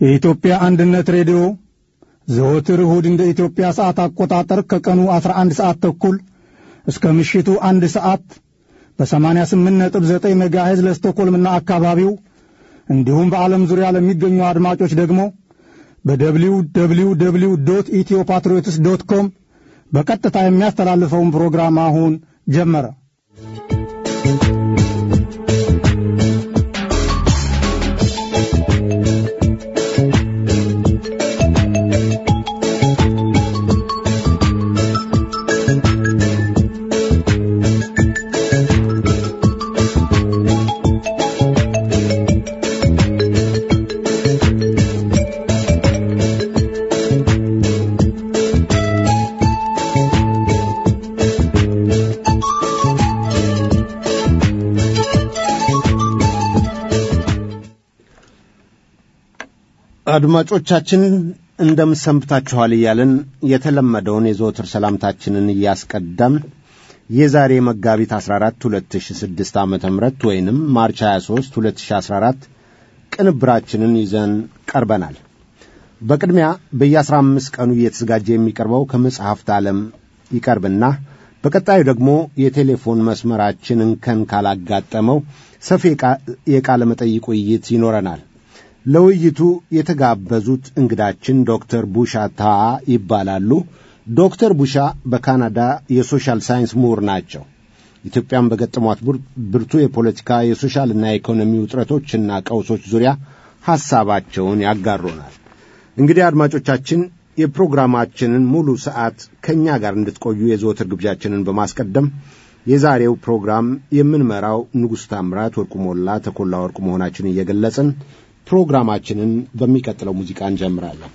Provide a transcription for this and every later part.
የኢትዮጵያ አንድነት ሬዲዮ ዘወትር እሁድ እንደ ኢትዮጵያ ሰዓት አቆጣጠር ከቀኑ 11 ሰዓት ተኩል እስከ ምሽቱ አንድ ሰዓት በ88.9 ሜጋሄዝ ለስቶኮልምና አካባቢው እንዲሁም በዓለም ዙሪያ ለሚገኙ አድማጮች ደግሞ በደብሊው ደብሊው ደብሊው ዶት ኢትዮ ፓትሪዮትስ ዶት ኮም በቀጥታ የሚያስተላልፈውን ፕሮግራም አሁን ጀመረ። አድማጮቻችን እንደምሰንብታችኋል እያልን የተለመደውን የዘወትር ሰላምታችንን እያስቀደምን የዛሬ መጋቢት 14 2006 ዓ ም ወይንም ማርች 23 2014 ቅንብራችንን ይዘን ቀርበናል። በቅድሚያ በየ15 ቀኑ እየተዘጋጀ የሚቀርበው ከመጽሐፍት ዓለም ይቀርብና በቀጣዩ ደግሞ የቴሌፎን መስመራችን እንከን ካላጋጠመው ሰፊ የቃለ መጠይቅ ውይይት ይኖረናል። ለውይይቱ የተጋበዙት እንግዳችን ዶክተር ቡሻ ታ ይባላሉ። ዶክተር ቡሻ በካናዳ የሶሻል ሳይንስ ምሁር ናቸው። ኢትዮጵያን በገጠሟት ብርቱ የፖለቲካ የሶሻልና የኢኮኖሚ ውጥረቶችና ቀውሶች ዙሪያ ሐሳባቸውን ያጋሩናል። እንግዲህ አድማጮቻችን የፕሮግራማችንን ሙሉ ሰዓት ከእኛ ጋር እንድትቆዩ የዘወትር ግብዣችንን በማስቀደም የዛሬው ፕሮግራም የምንመራው ንጉሥ ታምራት ወርቁ ሞላ፣ ተኮላ ወርቁ መሆናችን እየገለጽን ፕሮግራማችንን በሚቀጥለው ሙዚቃ እንጀምራለን።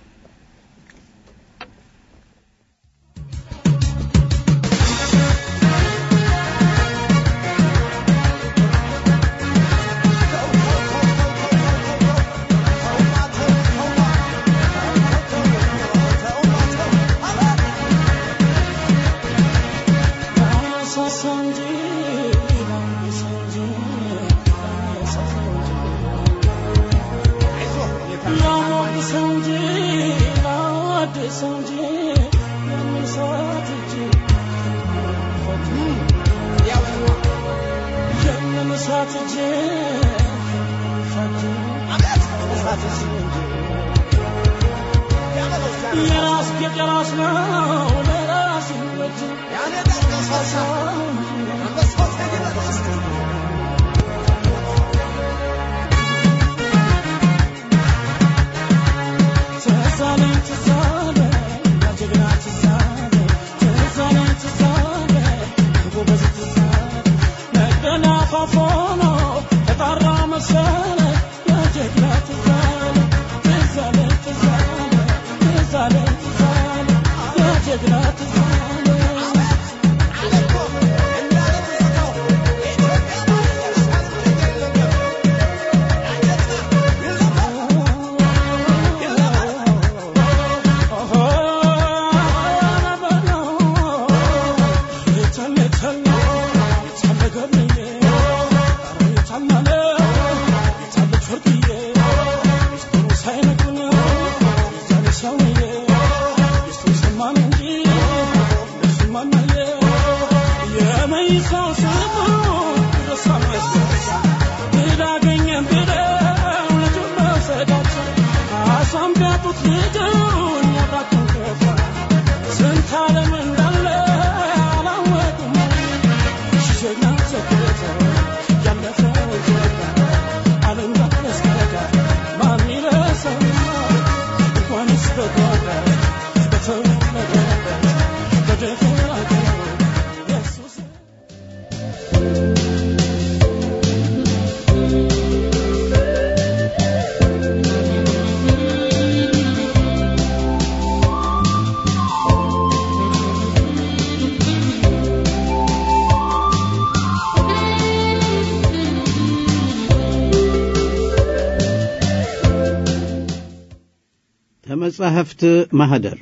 ከመጻሕፍት ማኅደር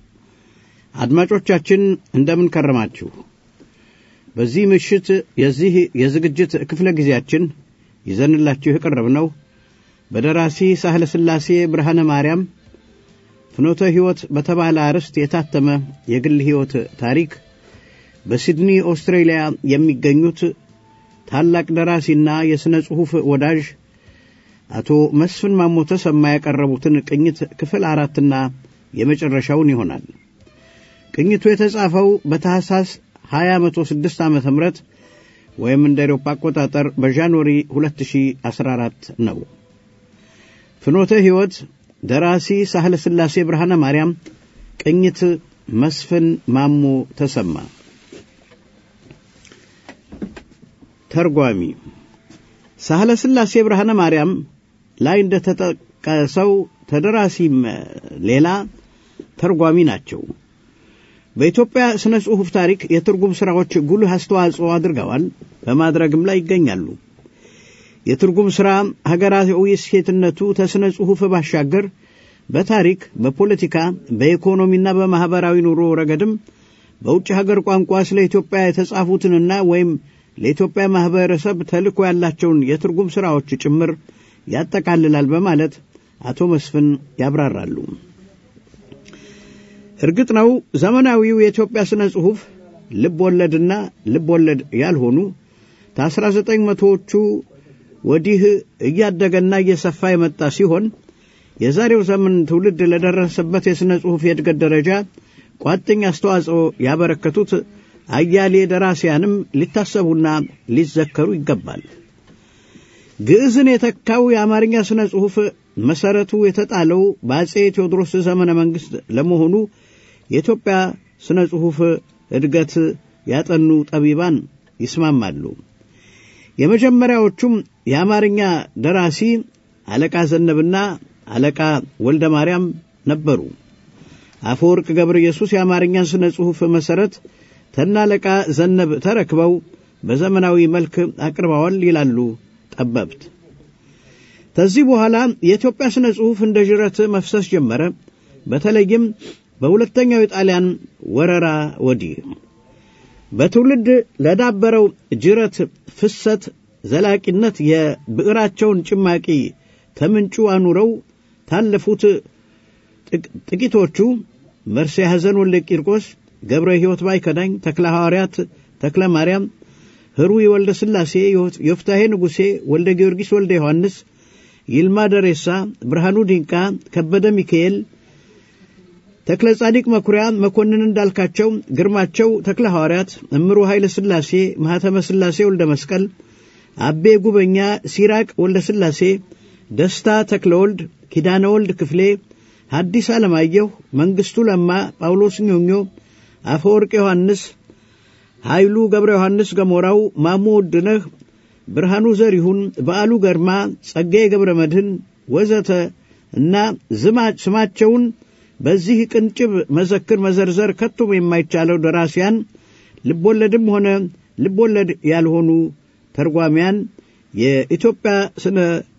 አድማጮቻችን እንደምን ከረማችሁ? በዚህ ምሽት የዚህ የዝግጅት ክፍለ ጊዜያችን ይዘንላችሁ የቀረብነው በደራሲ ሳህለ ሥላሴ ብርሃነ ማርያም ፍኖተ ሕይወት በተባለ አርዕስት የታተመ የግል ሕይወት ታሪክ በሲድኒ ኦስትሬሊያ የሚገኙት ታላቅ ደራሲና የሥነ ጽሑፍ ወዳጅ አቶ መስፍን ማሞ ተሰማ ያቀረቡትን ቅኝት ክፍል አራትና የመጨረሻውን ይሆናል። ቅኝቱ የተጻፈው በታህሳስ 2006 ዓ ም ወይም እንደ አውሮፓ አቆጣጠር በጃንዋሪ 2014 ነው። ፍኖተ ሕይወት ደራሲ ሳህለ ሥላሴ ብርሃነ ማርያም፣ ቅኝት መስፍን ማሞ ተሰማ። ተርጓሚ ሳህለ ሥላሴ ብርሃነ ማርያም ላይ እንደተጠቀሰው ተደራሲም ሌላ ተርጓሚ ናቸው። በኢትዮጵያ ስነ ጽሑፍ ታሪክ የትርጉም ሥራዎች ጉልህ አስተዋጽኦ አድርገዋል፣ በማድረግም ላይ ይገኛሉ። የትርጉም ሥራ ሀገራዊ እሴትነቱ ተስነ ጽሑፍ ባሻገር በታሪክ፣ በፖለቲካ፣ በኢኮኖሚና በማኅበራዊ ኑሮ ረገድም በውጭ ሀገር ቋንቋ ስለ ኢትዮጵያ የተጻፉትንና ወይም ለኢትዮጵያ ማኅበረሰብ ተልእኮ ያላቸውን የትርጉም ሥራዎች ጭምር ያጠቃልላል በማለት አቶ መስፍን ያብራራሉ። እርግጥ ነው ዘመናዊው የኢትዮጵያ ሥነ ጽሑፍ ልብ ወለድና ልብ ወለድ ያልሆኑ ከአስራ ዘጠኝ መቶዎቹ ወዲህ እያደገና እየሰፋ የመጣ ሲሆን የዛሬው ዘመን ትውልድ ለደረሰበት የሥነ ጽሑፍ የእድገት ደረጃ ቋጥኝ አስተዋጽኦ ያበረከቱት አያሌ ደራሲያንም ሊታሰቡና ሊዘከሩ ይገባል። ግዕዝን የተካው የአማርኛ ሥነ ጽሑፍ መሠረቱ የተጣለው በአጼ ቴዎድሮስ ዘመነ መንግሥት ለመሆኑ የኢትዮጵያ ሥነ ጽሑፍ እድገት ያጠኑ ጠቢባን ይስማማሉ። የመጀመሪያዎቹም የአማርኛ ደራሲ አለቃ ዘነብና አለቃ ወልደ ማርያም ነበሩ። አፈወርቅ ገብረ ኢየሱስ የአማርኛን ሥነ ጽሑፍ መሠረት ተና አለቃ ዘነብ ተረክበው በዘመናዊ መልክ አቅርበዋል ይላሉ ጠበብት። ከዚህ በኋላ የኢትዮጵያ ሥነ ጽሑፍ እንደ ጅረት መፍሰስ ጀመረ። በተለይም በሁለተኛው የጣሊያን ወረራ ወዲህ በትውልድ ለዳበረው ጅረት ፍሰት ዘላቂነት የብዕራቸውን ጭማቂ ከምንጩ አኑረው ታለፉት ጥቂቶቹ መርሴ ሐዘን ወልደ ቂርቆስ፣ ገብረ ሕይወት ባይከዳኝ፣ ተክለ ሐዋርያት ተክለ ማርያም፣ ህሩይ ወልደ ሥላሴ፣ ዮፍታሔ ንጉሴ፣ ወልደ ጊዮርጊስ ወልደ ዮሐንስ፣ ይልማ ደሬሳ፣ ብርሃኑ ዲንቃ፣ ከበደ ሚካኤል፣ ተክለ ጻዲቅ መኩሪያ፣ መኮንን እንዳልካቸው፣ ግርማቸው ተክለ ሐዋርያት፣ እምሩ ኃይለ ሥላሴ፣ ማኅተመ ሥላሴ ወልደ መስቀል፣ አቤ ጉበኛ፣ ሲራቅ ወልደ ሥላሴ፣ ደስታ ተክለ ወልድ፣ ኪዳነ ወልድ ክፍሌ፣ ሐዲስ ዓለማየሁ፣ መንግሥቱ ለማ፣ ጳውሎስ ኞኞ፣ አፈወርቅ ዮሐንስ፣ ኃይሉ ገብረ ዮሐንስ ገሞራው፣ ማሞ ውድነህ፣ ብርሃኑ ዘሪሁን፣ በዓሉ ገርማ፣ ጸጋዬ ገብረ መድህን ወዘተ እና ስማቸውን በዚህ ቅንጭብ መዘክር መዘርዘር ከቶም የማይቻለው ደራሲያን ልቦለድም ሆነ ልቦለድ ያልሆኑ ተርጓሚያን የኢትዮጵያ ስነ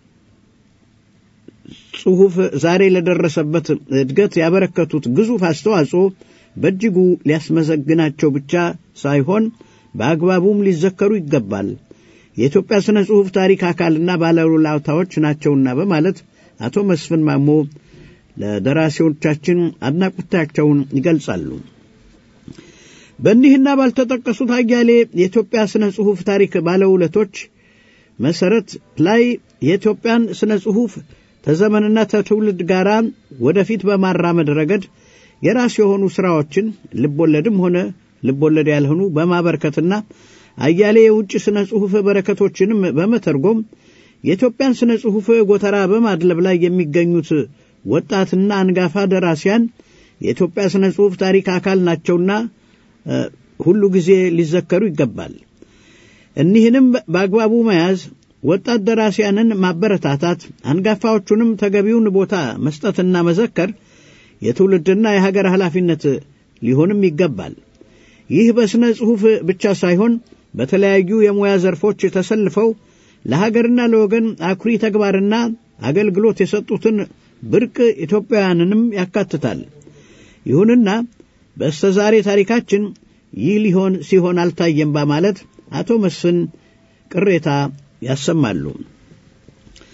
ጽሑፍ ዛሬ ለደረሰበት እድገት ያበረከቱት ግዙፍ አስተዋጽኦ በእጅጉ ሊያስመሰግናቸው ብቻ ሳይሆን በአግባቡም ሊዘከሩ ይገባል። የኢትዮጵያ ስነ ጽሑፍ ታሪክ አካልና ባለውለታዎች ናቸውና በማለት አቶ መስፍን ማሞ ለደራሲዎቻችን አድናቆታቸውን ይገልጻሉ። በእኒህና ባልተጠቀሱት አያሌ የኢትዮጵያ ስነ ጽሑፍ ታሪክ ባለውለቶች መሠረት ላይ የኢትዮጵያን ስነ ጽሑፍ ተዘመንና ተትውልድ ጋር ወደፊት በማራመድ ረገድ የራስ የሆኑ ሥራዎችን ልቦለድም ሆነ ልቦለድ ያልሆኑ በማበርከትና አያሌ የውጭ ስነ ጽሑፍ በረከቶችንም በመተርጎም የኢትዮጵያን ስነ ጽሑፍ ጎተራ በማድለብ ላይ የሚገኙት ወጣትና አንጋፋ ደራሲያን የኢትዮጵያ ስነ ጽሑፍ ታሪክ አካል ናቸውና ሁሉ ጊዜ ሊዘከሩ ይገባል። እኒህንም በአግባቡ መያዝ፣ ወጣት ደራሲያንን ማበረታታት፣ አንጋፋዎቹንም ተገቢውን ቦታ መስጠትና መዘከር የትውልድና የሀገር ኃላፊነት ሊሆንም ይገባል። ይህ በሥነ ጽሑፍ ብቻ ሳይሆን በተለያዩ የሙያ ዘርፎች ተሰልፈው ለሀገርና ለወገን አኩሪ ተግባርና አገልግሎት የሰጡትን ብርቅ ኢትዮጵያውያንንም ያካትታል። ይሁንና በስተ ዛሬ ታሪካችን ይህ ሊሆን ሲሆን አልታየም በማለት አቶ መስፍን ቅሬታ ያሰማሉ።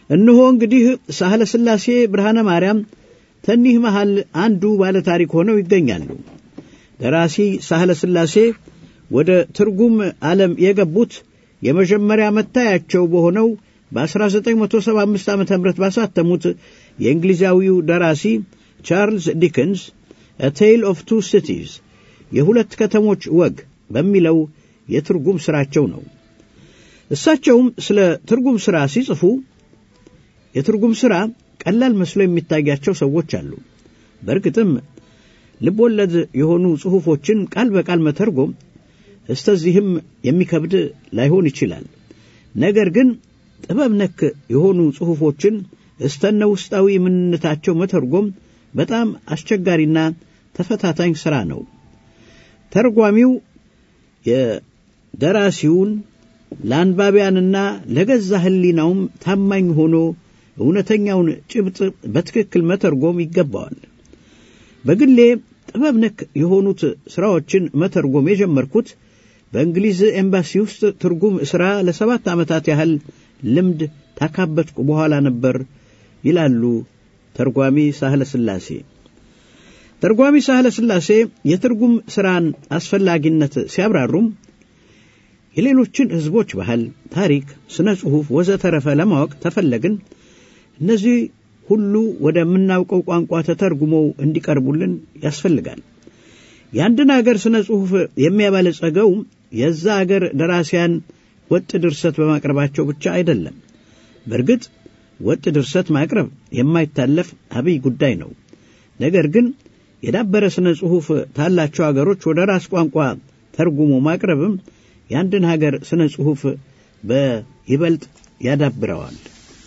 እነሆ እንግዲህ ሳህለ ሥላሴ ብርሃነ ማርያም ተኒህ መሃል አንዱ ባለ ታሪክ ሆነው ይገኛሉ። ደራሲ ሳህለ ሥላሴ ወደ ትርጉም ዓለም የገቡት የመጀመሪያ መታያቸው በሆነው በ1975 ዓ ም ባሳተሙት የእንግሊዛዊው ደራሲ ቻርልስ ዲከንስ አ ቴይል ኦፍ ቱ ሲቲዝ የሁለት ከተሞች ወግ በሚለው የትርጉም ሥራቸው ነው። እሳቸውም ስለ ትርጉም ሥራ ሲጽፉ የትርጉም ሥራ ቀላል መስሎ የሚታያቸው ሰዎች አሉ። በእርግጥም ልብ ወለድ የሆኑ ጽሑፎችን ቃል በቃል መተርጎም እስተዚህም የሚከብድ ላይሆን ይችላል። ነገር ግን ጥበብ ነክ የሆኑ ጽሑፎችን እስተነ ውስጣዊ ምንነታቸው መተርጎም በጣም አስቸጋሪና ተፈታታኝ ሥራ ነው። ተርጓሚው የደራሲውን ለአንባቢያንና ለገዛ ሕሊናውም ታማኝ ሆኖ እውነተኛውን ጭብጥ በትክክል መተርጎም ይገባዋል። በግሌ ጥበብ ነክ የሆኑት ሥራዎችን መተርጎም የጀመርኩት በእንግሊዝ ኤምባሲ ውስጥ ትርጉም ሥራ ለሰባት ዓመታት ያህል ልምድ ታካበትኩ በኋላ ነበር ይላሉ ተርጓሚ ሳህለ ሥላሴ። ተርጓሚ ሳህለ ሥላሴ የትርጉም ሥራን አስፈላጊነት ሲያብራሩም የሌሎችን ሕዝቦች ባህል፣ ታሪክ፣ ስነ ጽሑፍ ወዘተረፈ ለማወቅ ተፈለግን እነዚህ ሁሉ ወደምናውቀው ቋንቋ ተተርጉመው እንዲቀርቡልን ያስፈልጋል። የአንድን አገር ስነ ጽሑፍ የሚያበለጸገው የዛ አገር ደራሲያን ወጥ ድርሰት በማቅረባቸው ብቻ አይደለም። በእርግጥ ወጥ ድርሰት ማቅረብ የማይታለፍ አብይ ጉዳይ ነው። ነገር ግን የዳበረ ስነ ጽሑፍ ታላቸው አገሮች ወደ ራስ ቋንቋ ተርጉሞ ማቅረብም የአንድን ሀገር ስነ ጽሑፍ በይበልጥ ያዳብረዋል።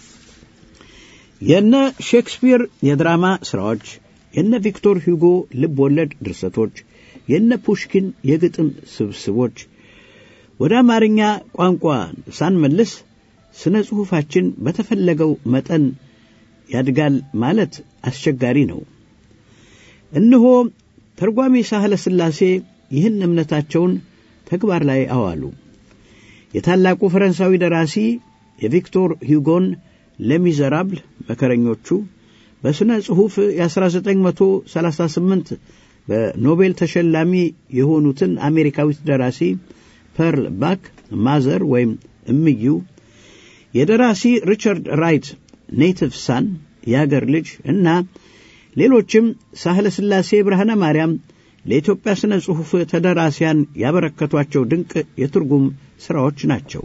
የነ ሼክስፒር የድራማ ሥራዎች፣ የነ ቪክቶር ሁጎ ልብ ወለድ ድርሰቶች፣ የነ ፑሽኪን የግጥም ስብስቦች ወደ አማርኛ ቋንቋ ሳንመልስ ስነ ጽሑፋችን በተፈለገው መጠን ያድጋል ማለት አስቸጋሪ ነው። እነሆ ተርጓሚ ሳህለ ሥላሴ ይህን እምነታቸውን ተግባር ላይ አዋሉ። የታላቁ ፈረንሳዊ ደራሲ የቪክቶር ሁጎን ለሚዘራብል መከረኞቹ በሥነ ጽሑፍ የ1938 በኖቤል ተሸላሚ የሆኑትን አሜሪካዊት ደራሲ ፐርል ባክ ማዘር ወይም እምዩ የደራሲ ሪቻርድ ራይት ኔቲቭ ሳን የአገር ልጅ እና ሌሎችም ሳህለ ሥላሴ ብርሃነ ማርያም ለኢትዮጵያ ሥነ ጽሑፍ ተደራሲያን ያበረከቷቸው ድንቅ የትርጉም ሥራዎች ናቸው።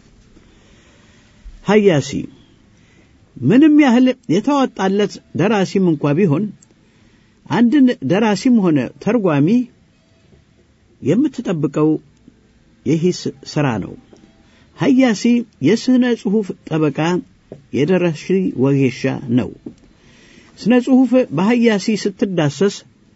ሀያሲ ምንም ያህል የተዋጣለት ደራሲም እንኳ ቢሆን አንድን ደራሲም ሆነ ተርጓሚ የምትጠብቀው የሂስ ሥራ ነው። ሀያሲ የሥነ ጽሑፍ ጠበቃ፣ የደራሲ ወጌሻ ነው። ስነ ጽሑፍ በሀያሲ ስትዳሰስ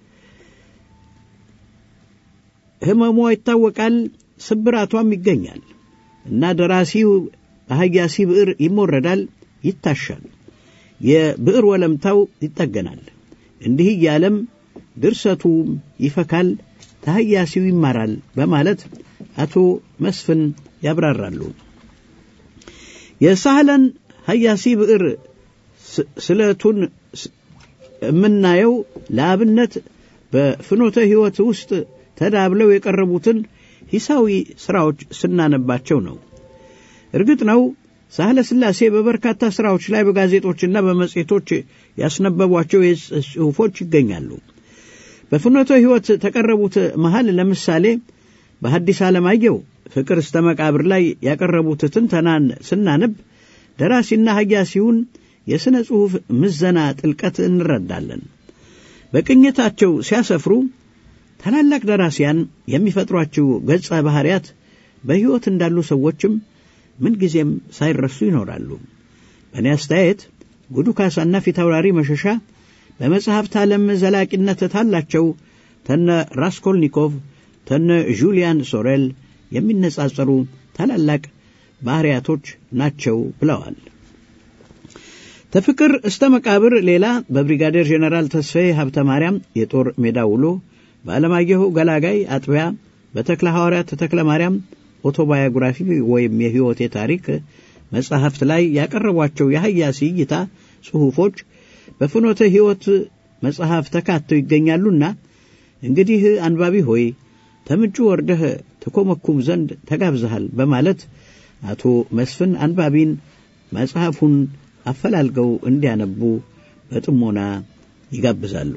ሕመሟ ይታወቃል፣ ስብራቷም ይገኛል እና ደራሲው በሀያሲ ብዕር ይሞረዳል፣ ይታሻል፣ የብዕር ወለምታው ይጠገናል። እንዲህ እያለም ድርሰቱም ይፈካል፣ ተሀያሲው ይማራል በማለት አቶ መስፍን ያብራራሉ። የሳህለን ሀያሲ ብዕር ስለቱን የምናየው ለአብነት በፍኖተ ሕይወት ውስጥ ተዳብለው የቀረቡትን ሂሳዊ ሥራዎች ስናነባቸው ነው። እርግጥ ነው ሳህለ ሥላሴ በበርካታ ሥራዎች ላይ በጋዜጦችና በመጽሔቶች ያስነበቧቸው ጽሑፎች ይገኛሉ። በፍኖተ ሕይወት ተቀረቡት መሃል ለምሳሌ በሐዲስ ዓለማየሁ ፍቅር እስተ መቃብር ላይ ያቀረቡት ትንተናን ስናነብ ደራሲና ሀያሲውን የሥነ ጽሑፍ ምዘና ጥልቀት እንረዳለን። በቅኝታቸው ሲያሰፍሩ ታላላቅ ደራሲያን የሚፈጥሯቸው ገጸ ባሕርያት በሕይወት እንዳሉ ሰዎችም ምንጊዜም ሳይረሱ ይኖራሉ። በእኔ አስተያየት ጉዱ ካሳና ፊታውራሪ መሸሻ በመጽሐፍት ዓለም ዘላቂነት ታላቸው ተነ ራስኮልኒኮቭ ተነ ዡሊያን ሶሬል የሚነጻጸሩ ታላላቅ ባሕርያቶች ናቸው ብለዋል። ተፍቅር እስተ መቃብር ሌላ በብሪጋዴር ጄኔራል ተስፋዬ ሀብተ ማርያም የጦር ሜዳ ውሎ በዓለማየሁ ገላጋይ አጥቢያ በተክለ ሐዋርያት ተክለ ማርያም ኦቶባዮግራፊ ወይም የሕይወቴ ታሪክ መጻሕፍት ላይ ያቀረቧቸው የሐያሲ እይታ ጽሑፎች በፍኖተ ሕይወት መጽሐፍ ተካተው ይገኛሉና እንግዲህ አንባቢ ሆይ ተምንጩ ወርደህ ተኮመኩም ዘንድ ተጋብዘሃል በማለት አቶ መስፍን አንባቢን መጽሐፉን አፈላልገው እንዲያነቡ በጥሞና ይጋብዛሉ።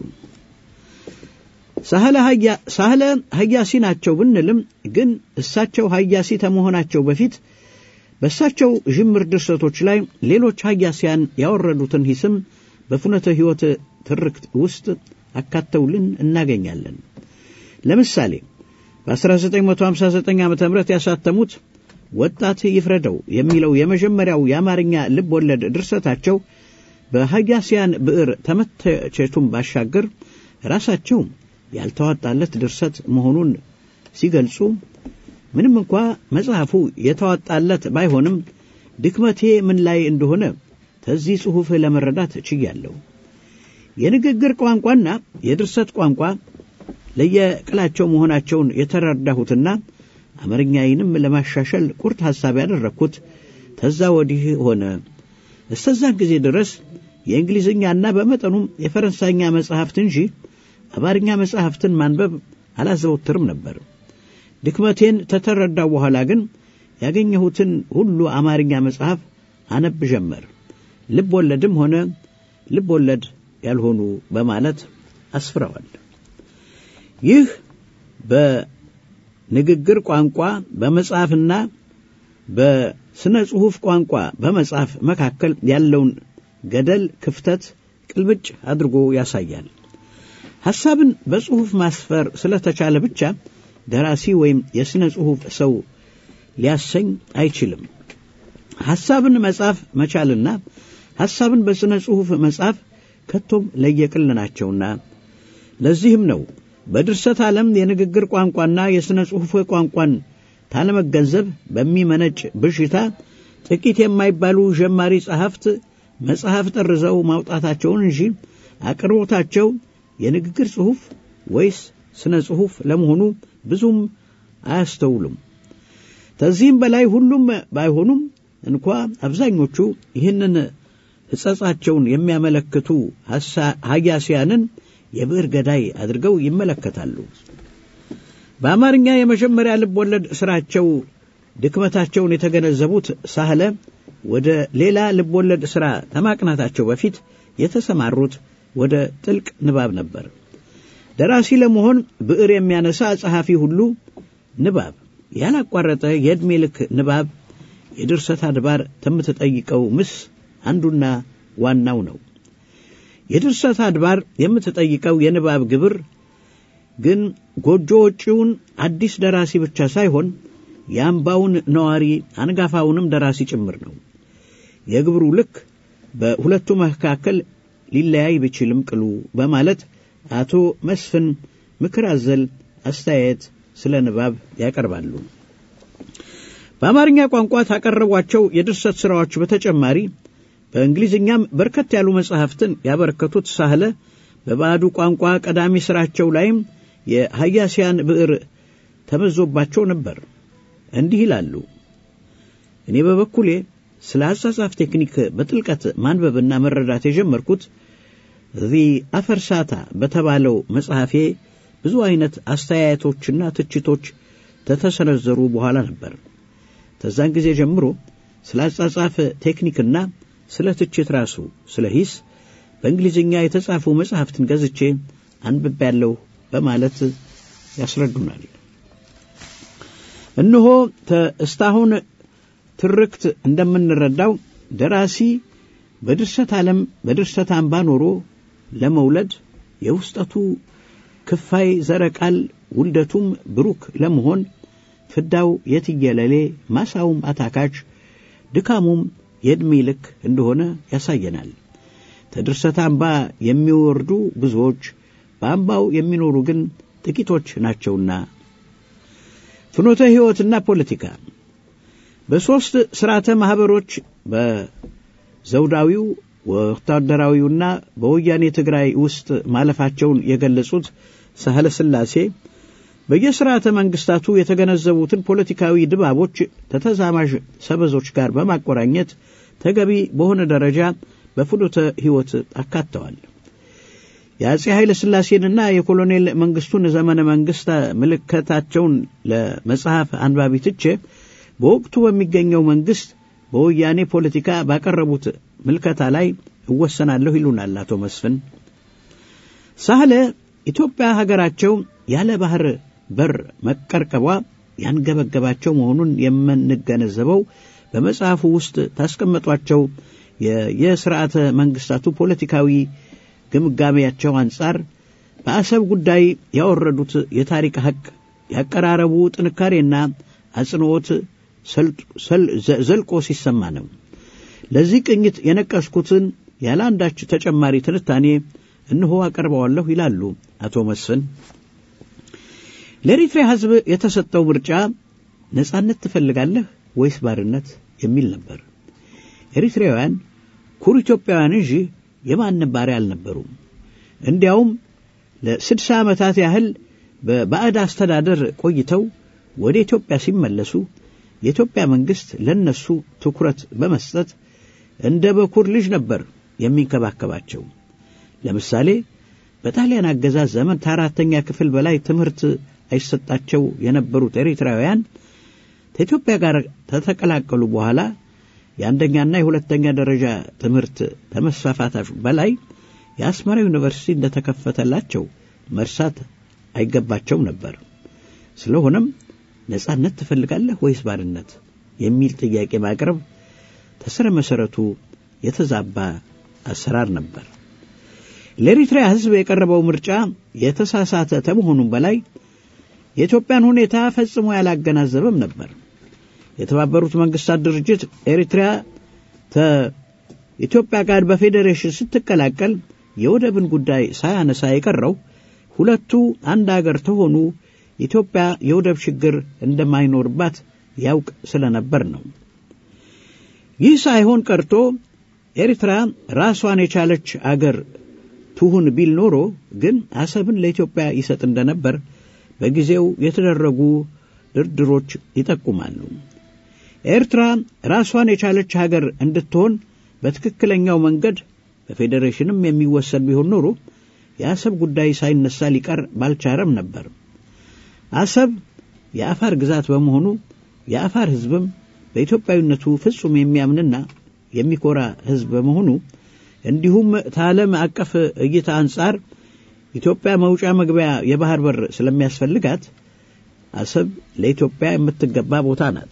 ሳህለ ሀያሲ ናቸው ብንልም ግን እሳቸው ሀያሲ ከመሆናቸው በፊት በእሳቸው ዥምር ድርሰቶች ላይ ሌሎች ሀያሲያን ያወረዱትን ሂስም በፍኖተ ሕይወት ትርክት ውስጥ አካተውልን እናገኛለን። ለምሳሌ በ1959 ዓ ም ያሳተሙት ወጣት ይፍረደው የሚለው የመጀመሪያው የአማርኛ ልብ ወለድ ድርሰታቸው በሀያሲያን ብዕር ተመተቸቱም ባሻገር ራሳቸው ያልተዋጣለት ድርሰት መሆኑን ሲገልጹ ምንም እንኳ መጽሐፉ የተዋጣለት ባይሆንም ድክመቴ ምን ላይ እንደሆነ ከዚህ ጽሑፍ ለመረዳት ችያለሁ። የንግግር ቋንቋና የድርሰት ቋንቋ ለየቅላቸው መሆናቸውን የተረዳሁትና አማርኛዬንም ለማሻሻል ቁርጥ ሐሳብ ያደረግኩት ተዛ ወዲህ ሆነ። እስከዛን ጊዜ ድረስ የእንግሊዝኛና በመጠኑም የፈረንሳይኛ መጽሐፍት እንጂ አማርኛ መጽሐፍትን ማንበብ አላዘወትርም ነበር። ድክመቴን ተተረዳው በኋላ ግን ያገኘሁትን ሁሉ አማርኛ መጽሐፍ አነብ ጀመር። ልብ ወለድም ሆነ ልብ ወለድ ያልሆኑ በማለት አስፍረዋል። ይህ በንግግር ቋንቋ በመጽሐፍና በስነ ጽሑፍ ቋንቋ በመጽሐፍ መካከል ያለውን ገደል ክፍተት ቅልብጭ አድርጎ ያሳያል። ሐሳብን በጽሑፍ ማስፈር ስለተቻለ ብቻ ደራሲ ወይም የሥነ ጽሑፍ ሰው ሊያሰኝ አይችልም። ሐሳብን መጻፍ መቻልና ሐሳብን በሥነ ጽሑፍ መጻፍ ከቶም ለየቅል ናቸውና ለዚህም ነው በድርሰት ዓለም የንግግር ቋንቋና የሥነ ጽሑፍ ቋንቋን ታለመገንዘብ በሚመነጭ ብዥታ ጥቂት የማይባሉ ጀማሪ ጸሐፍት መጽሐፍ ጠርዘው ማውጣታቸውን እንጂ አቅርቦታቸው የንግግር ጽሑፍ ወይስ ስነ ጽሑፍ ለመሆኑ ብዙም አያስተውሉም። ከዚህም በላይ ሁሉም ባይሆኑም እንኳ አብዛኞቹ ይህንን ሕጸጻቸውን የሚያመለክቱ ሀያሲያንን የብዕር ገዳይ አድርገው ይመለከታሉ። በአማርኛ የመጀመሪያ ልብ ወለድ ሥራቸው ድክመታቸውን የተገነዘቡት ሳህለ ወደ ሌላ ልብ ወለድ ሥራ ከማቅናታቸው በፊት የተሰማሩት ወደ ጥልቅ ንባብ ነበር። ደራሲ ለመሆን ብዕር የሚያነሳ ጸሐፊ ሁሉ ንባብ፣ ያላቋረጠ የዕድሜ ልክ ንባብ የድርሰት አድባር ከምትጠይቀው ምስ አንዱና ዋናው ነው። የድርሰት አድባር የምትጠይቀው የንባብ ግብር ግን ጎጆ ወጪውን አዲስ ደራሲ ብቻ ሳይሆን የአምባውን ነዋሪ አንጋፋውንም ደራሲ ጭምር ነው። የግብሩ ልክ በሁለቱ መካከል ሊለያይ ቢችልም ቅሉ በማለት አቶ መስፍን ምክር አዘል አስተያየት ስለ ንባብ ያቀርባሉ። በአማርኛ ቋንቋ ካቀረቧቸው የድርሰት ሥራዎች በተጨማሪ በእንግሊዝኛም በርከት ያሉ መጻሕፍትን ያበረከቱት ሳህለ በባዕዱ ቋንቋ ቀዳሚ ሥራቸው ላይም የሀያሲያን ብዕር ተመዞባቸው ነበር። እንዲህ ይላሉ። እኔ በበኩሌ ስለ አጻጻፍ ቴክኒክ በጥልቀት ማንበብና መረዳት የጀመርኩት ዚ አፈርሳታ በተባለው መጽሐፌ ብዙ አይነት አስተያየቶችና ትችቶች ተተሰነዘሩ በኋላ ነበር። ከዛን ጊዜ ጀምሮ ስለ አጻጻፍ ቴክኒክና ስለ ትችት ራሱ ስለ ሂስ በእንግሊዝኛ የተጻፉ መጽሐፍትን ገዝቼ አንብቤያለሁ በማለት ያስረዱናል። እነሆ እስካሁን ትርክት እንደምንረዳው ደራሲ በድርሰት ዓለም በድርሰት አምባ ኖሮ ለመውለድ የውስጠቱ ክፋይ ዘረቃል ውልደቱም ብሩክ ለመሆን ፍዳው የትየለሌ ማሳውም አታካች ድካሙም የዕድሜ ልክ እንደሆነ ያሳየናል። ከድርሰት አምባ የሚወርዱ ብዙዎች በአምባው የሚኖሩ ግን ጥቂቶች ናቸውና። ፍኖተ ሕይወትና ፖለቲካ በሦስት ሥርዓተ ማኅበሮች በዘውዳዊው ወታደራዊውና በወያኔ ትግራይ ውስጥ ማለፋቸውን የገለጹት ሳህለ ሥላሴ በየስርዓተ መንግስታቱ የተገነዘቡትን ፖለቲካዊ ድባቦች ከተዛማዥ ሰበዞች ጋር በማቆራኘት ተገቢ በሆነ ደረጃ በፍኖተ ሕይወት አካተዋል። የአጼ ኃይለ ሥላሴንና የኮሎኔል መንግስቱን ዘመነ መንግስት ምልከታቸውን ለመጽሐፍ አንባቢ ትቼ በወቅቱ በሚገኘው መንግስት በወያኔ ፖለቲካ ባቀረቡት ምልከታ ላይ እወሰናለሁ ይሉናል አቶ መስፍን ሳህለ። ኢትዮጵያ ሀገራቸው ያለ ባህር በር መቀርቀቧ ያንገበገባቸው መሆኑን የምንገነዘበው በመጽሐፉ ውስጥ ታስቀመጧቸው የስርዓተ መንግስታቱ ፖለቲካዊ ግምጋሜያቸው አንጻር በአሰብ ጉዳይ ያወረዱት የታሪክ ሐቅ ያቀራረቡ ጥንካሬና አጽንዖት ዘልቆ ሲሰማ ነው። ለዚህ ቅኝት የነቀስኩትን ያለ አንዳች ተጨማሪ ትንታኔ እንሆ አቀርበዋለሁ ይላሉ አቶ መስፍን። ለኤሪትሪያ ሕዝብ የተሰጠው ምርጫ ነጻነት ትፈልጋለህ ወይስ ባርነት የሚል ነበር። ኤሪትሪያውያን ኩሩ ኢትዮጵያውያን እንጂ የማንም ባሪያ አልነበሩም። እንዲያውም ለስድሳ ዓመታት ያህል በባዕድ አስተዳደር ቆይተው ወደ ኢትዮጵያ ሲመለሱ የኢትዮጵያ መንግሥት ለነሱ ትኩረት በመስጠት እንደ በኩር ልጅ ነበር የሚንከባከባቸው። ለምሳሌ በጣሊያን አገዛዝ ዘመን ከአራተኛ ክፍል በላይ ትምህርት አይሰጣቸው የነበሩት ኤሪትራውያን ከኢትዮጵያ ጋር ከተቀላቀሉ በኋላ የአንደኛና የሁለተኛ ደረጃ ትምህርት ከመስፋፋታቸው በላይ የአስመራ ዩኒቨርሲቲ እንደተከፈተላቸው መርሳት አይገባቸውም ነበር። ስለሆነም ነጻነት ትፈልጋለህ ወይስ ባርነት የሚል ጥያቄ ማቅረብ ተስረ መሰረቱ የተዛባ አሰራር ነበር። ለኤሪትሪያ ሕዝብ የቀረበው ምርጫ የተሳሳተ ከመሆኑም በላይ የኢትዮጵያን ሁኔታ ፈጽሞ ያላገናዘበም ነበር። የተባበሩት መንግስታት ድርጅት ኤሪትሪያ ከኢትዮጵያ ጋር በፌዴሬሽን ስትቀላቀል የወደብን ጉዳይ ሳያነሳ የቀረው ሁለቱ አንድ አገር ተሆኑ ኢትዮጵያ የወደብ ችግር እንደማይኖርባት ያውቅ ስለነበር ነው። ይህ ሳይሆን ቀርቶ ኤርትራ ራሷን የቻለች አገር ትሁን ቢል ኖሮ ግን አሰብን ለኢትዮጵያ ይሰጥ እንደነበር በጊዜው የተደረጉ ድርድሮች ይጠቁማሉ። ኤርትራ ራሷን የቻለች ሀገር እንድትሆን በትክክለኛው መንገድ በፌዴሬሽንም የሚወሰድ ቢሆን ኖሮ የአሰብ ጉዳይ ሳይነሳ ሊቀር ባልቻረም ነበር። አሰብ የአፋር ግዛት በመሆኑ የአፋር ሕዝብም በኢትዮጵያዊነቱ ፍጹም የሚያምንና የሚኮራ ሕዝብ በመሆኑ እንዲሁም ከዓለም አቀፍ እይታ አንጻር ኢትዮጵያ መውጫ መግቢያ የባህር በር ስለሚያስፈልጋት አሰብ ለኢትዮጵያ የምትገባ ቦታ ናት።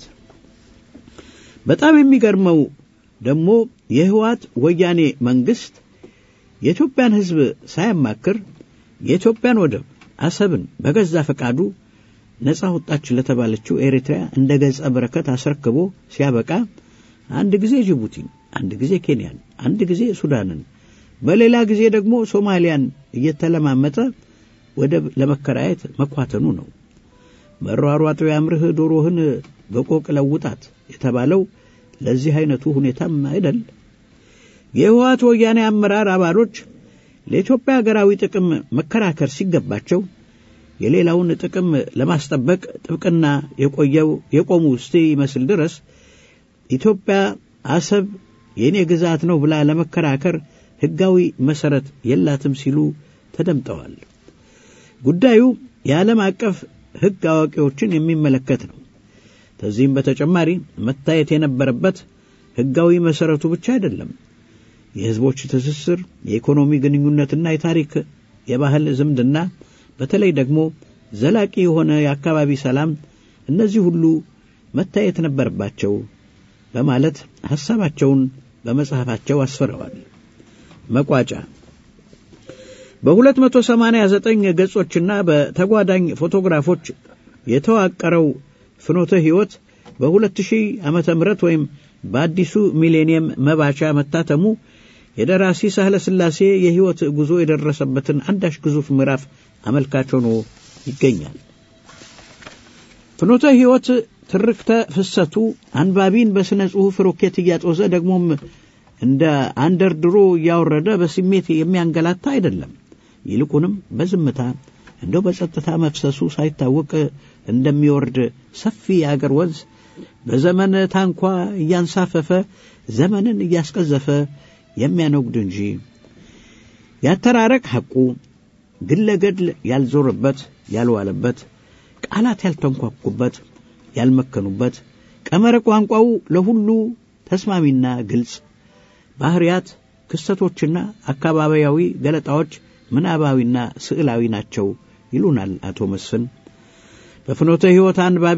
በጣም የሚገርመው ደግሞ የህወሓት ወያኔ መንግስት የኢትዮጵያን ሕዝብ ሳያማክር የኢትዮጵያን ወደብ አሰብን በገዛ ፈቃዱ ነጻ ወጣች ለተባለችው ኤሪትሪያ እንደ ገጸ በረከት አስረክቦ ሲያበቃ አንድ ጊዜ ጅቡቲን፣ አንድ ጊዜ ኬንያን፣ አንድ ጊዜ ሱዳንን፣ በሌላ ጊዜ ደግሞ ሶማሊያን እየተለማመጠ ወደብ ለመከራየት መኳተኑ ነው። መሯሯጡ ያምርህ ዶሮህን በቆቅ ለውጣት የተባለው ለዚህ አይነቱ ሁኔታም አይደል? የህወሓት ወያኔ አመራር አባሎች ለኢትዮጵያ ሀገራዊ ጥቅም መከራከር ሲገባቸው የሌላውን ጥቅም ለማስጠበቅ ጥብቅና የቆየው የቆሙ እስቲ ይመስል ድረስ ኢትዮጵያ አሰብ የእኔ ግዛት ነው ብላ ለመከራከር ሕጋዊ መሠረት የላትም ሲሉ ተደምጠዋል። ጉዳዩ የዓለም አቀፍ ሕግ አዋቂዎችን የሚመለከት ነው። ከዚህም በተጨማሪ መታየት የነበረበት ሕጋዊ መሠረቱ ብቻ አይደለም። የሕዝቦች ትስስር፣ የኢኮኖሚ ግንኙነትና የታሪክ የባህል ዝምድና፣ በተለይ ደግሞ ዘላቂ የሆነ የአካባቢ ሰላም፣ እነዚህ ሁሉ መታየት ነበረባቸው በማለት ሐሳባቸውን በመጽሐፋቸው አስፍረዋል። መቋጫ በ289 ገጾችና በተጓዳኝ ፎቶግራፎች የተዋቀረው ፍኖተ ሕይወት በ2000 ዓመተ ምህረት ወይም በአዲሱ ሚሌኒየም መባቻ መታተሙ የደራሲ ሳህለ ሥላሴ የሕይወት ጉዞ የደረሰበትን አንዳች ግዙፍ ምዕራፍ አመልካች ሆኖ ይገኛል። ፍኖተ ሕይወት ትርክተ ፍሰቱ አንባቢን በሥነ ጽሑፍ ሮኬት እያጦዘ ደግሞም እንደ አንደርድሮ እያወረደ በስሜት የሚያንገላታ አይደለም። ይልቁንም በዝምታ እንደው በጸጥታ መፍሰሱ ሳይታወቅ እንደሚወርድ ሰፊ የአገር ወንዝ በዘመን ታንኳ እያንሳፈፈ ዘመንን እያስቀዘፈ የሚያነጉድ እንጂ ያተራረቅ ሐቁ ግለገድል ያልዞረበት ያልዋለበት ቃላት ያልተንኳኩበት ያልመከኑበት ቀመረ ቋንቋው ለሁሉ ተስማሚና ግልጽ ባህሪያት ክስተቶችና አካባቢያዊ ገለጣዎች ምናባዊና ስዕላዊ ናቸው ይሉናል አቶ መስፍን። በፍኖተ ሕይወት አንባቢ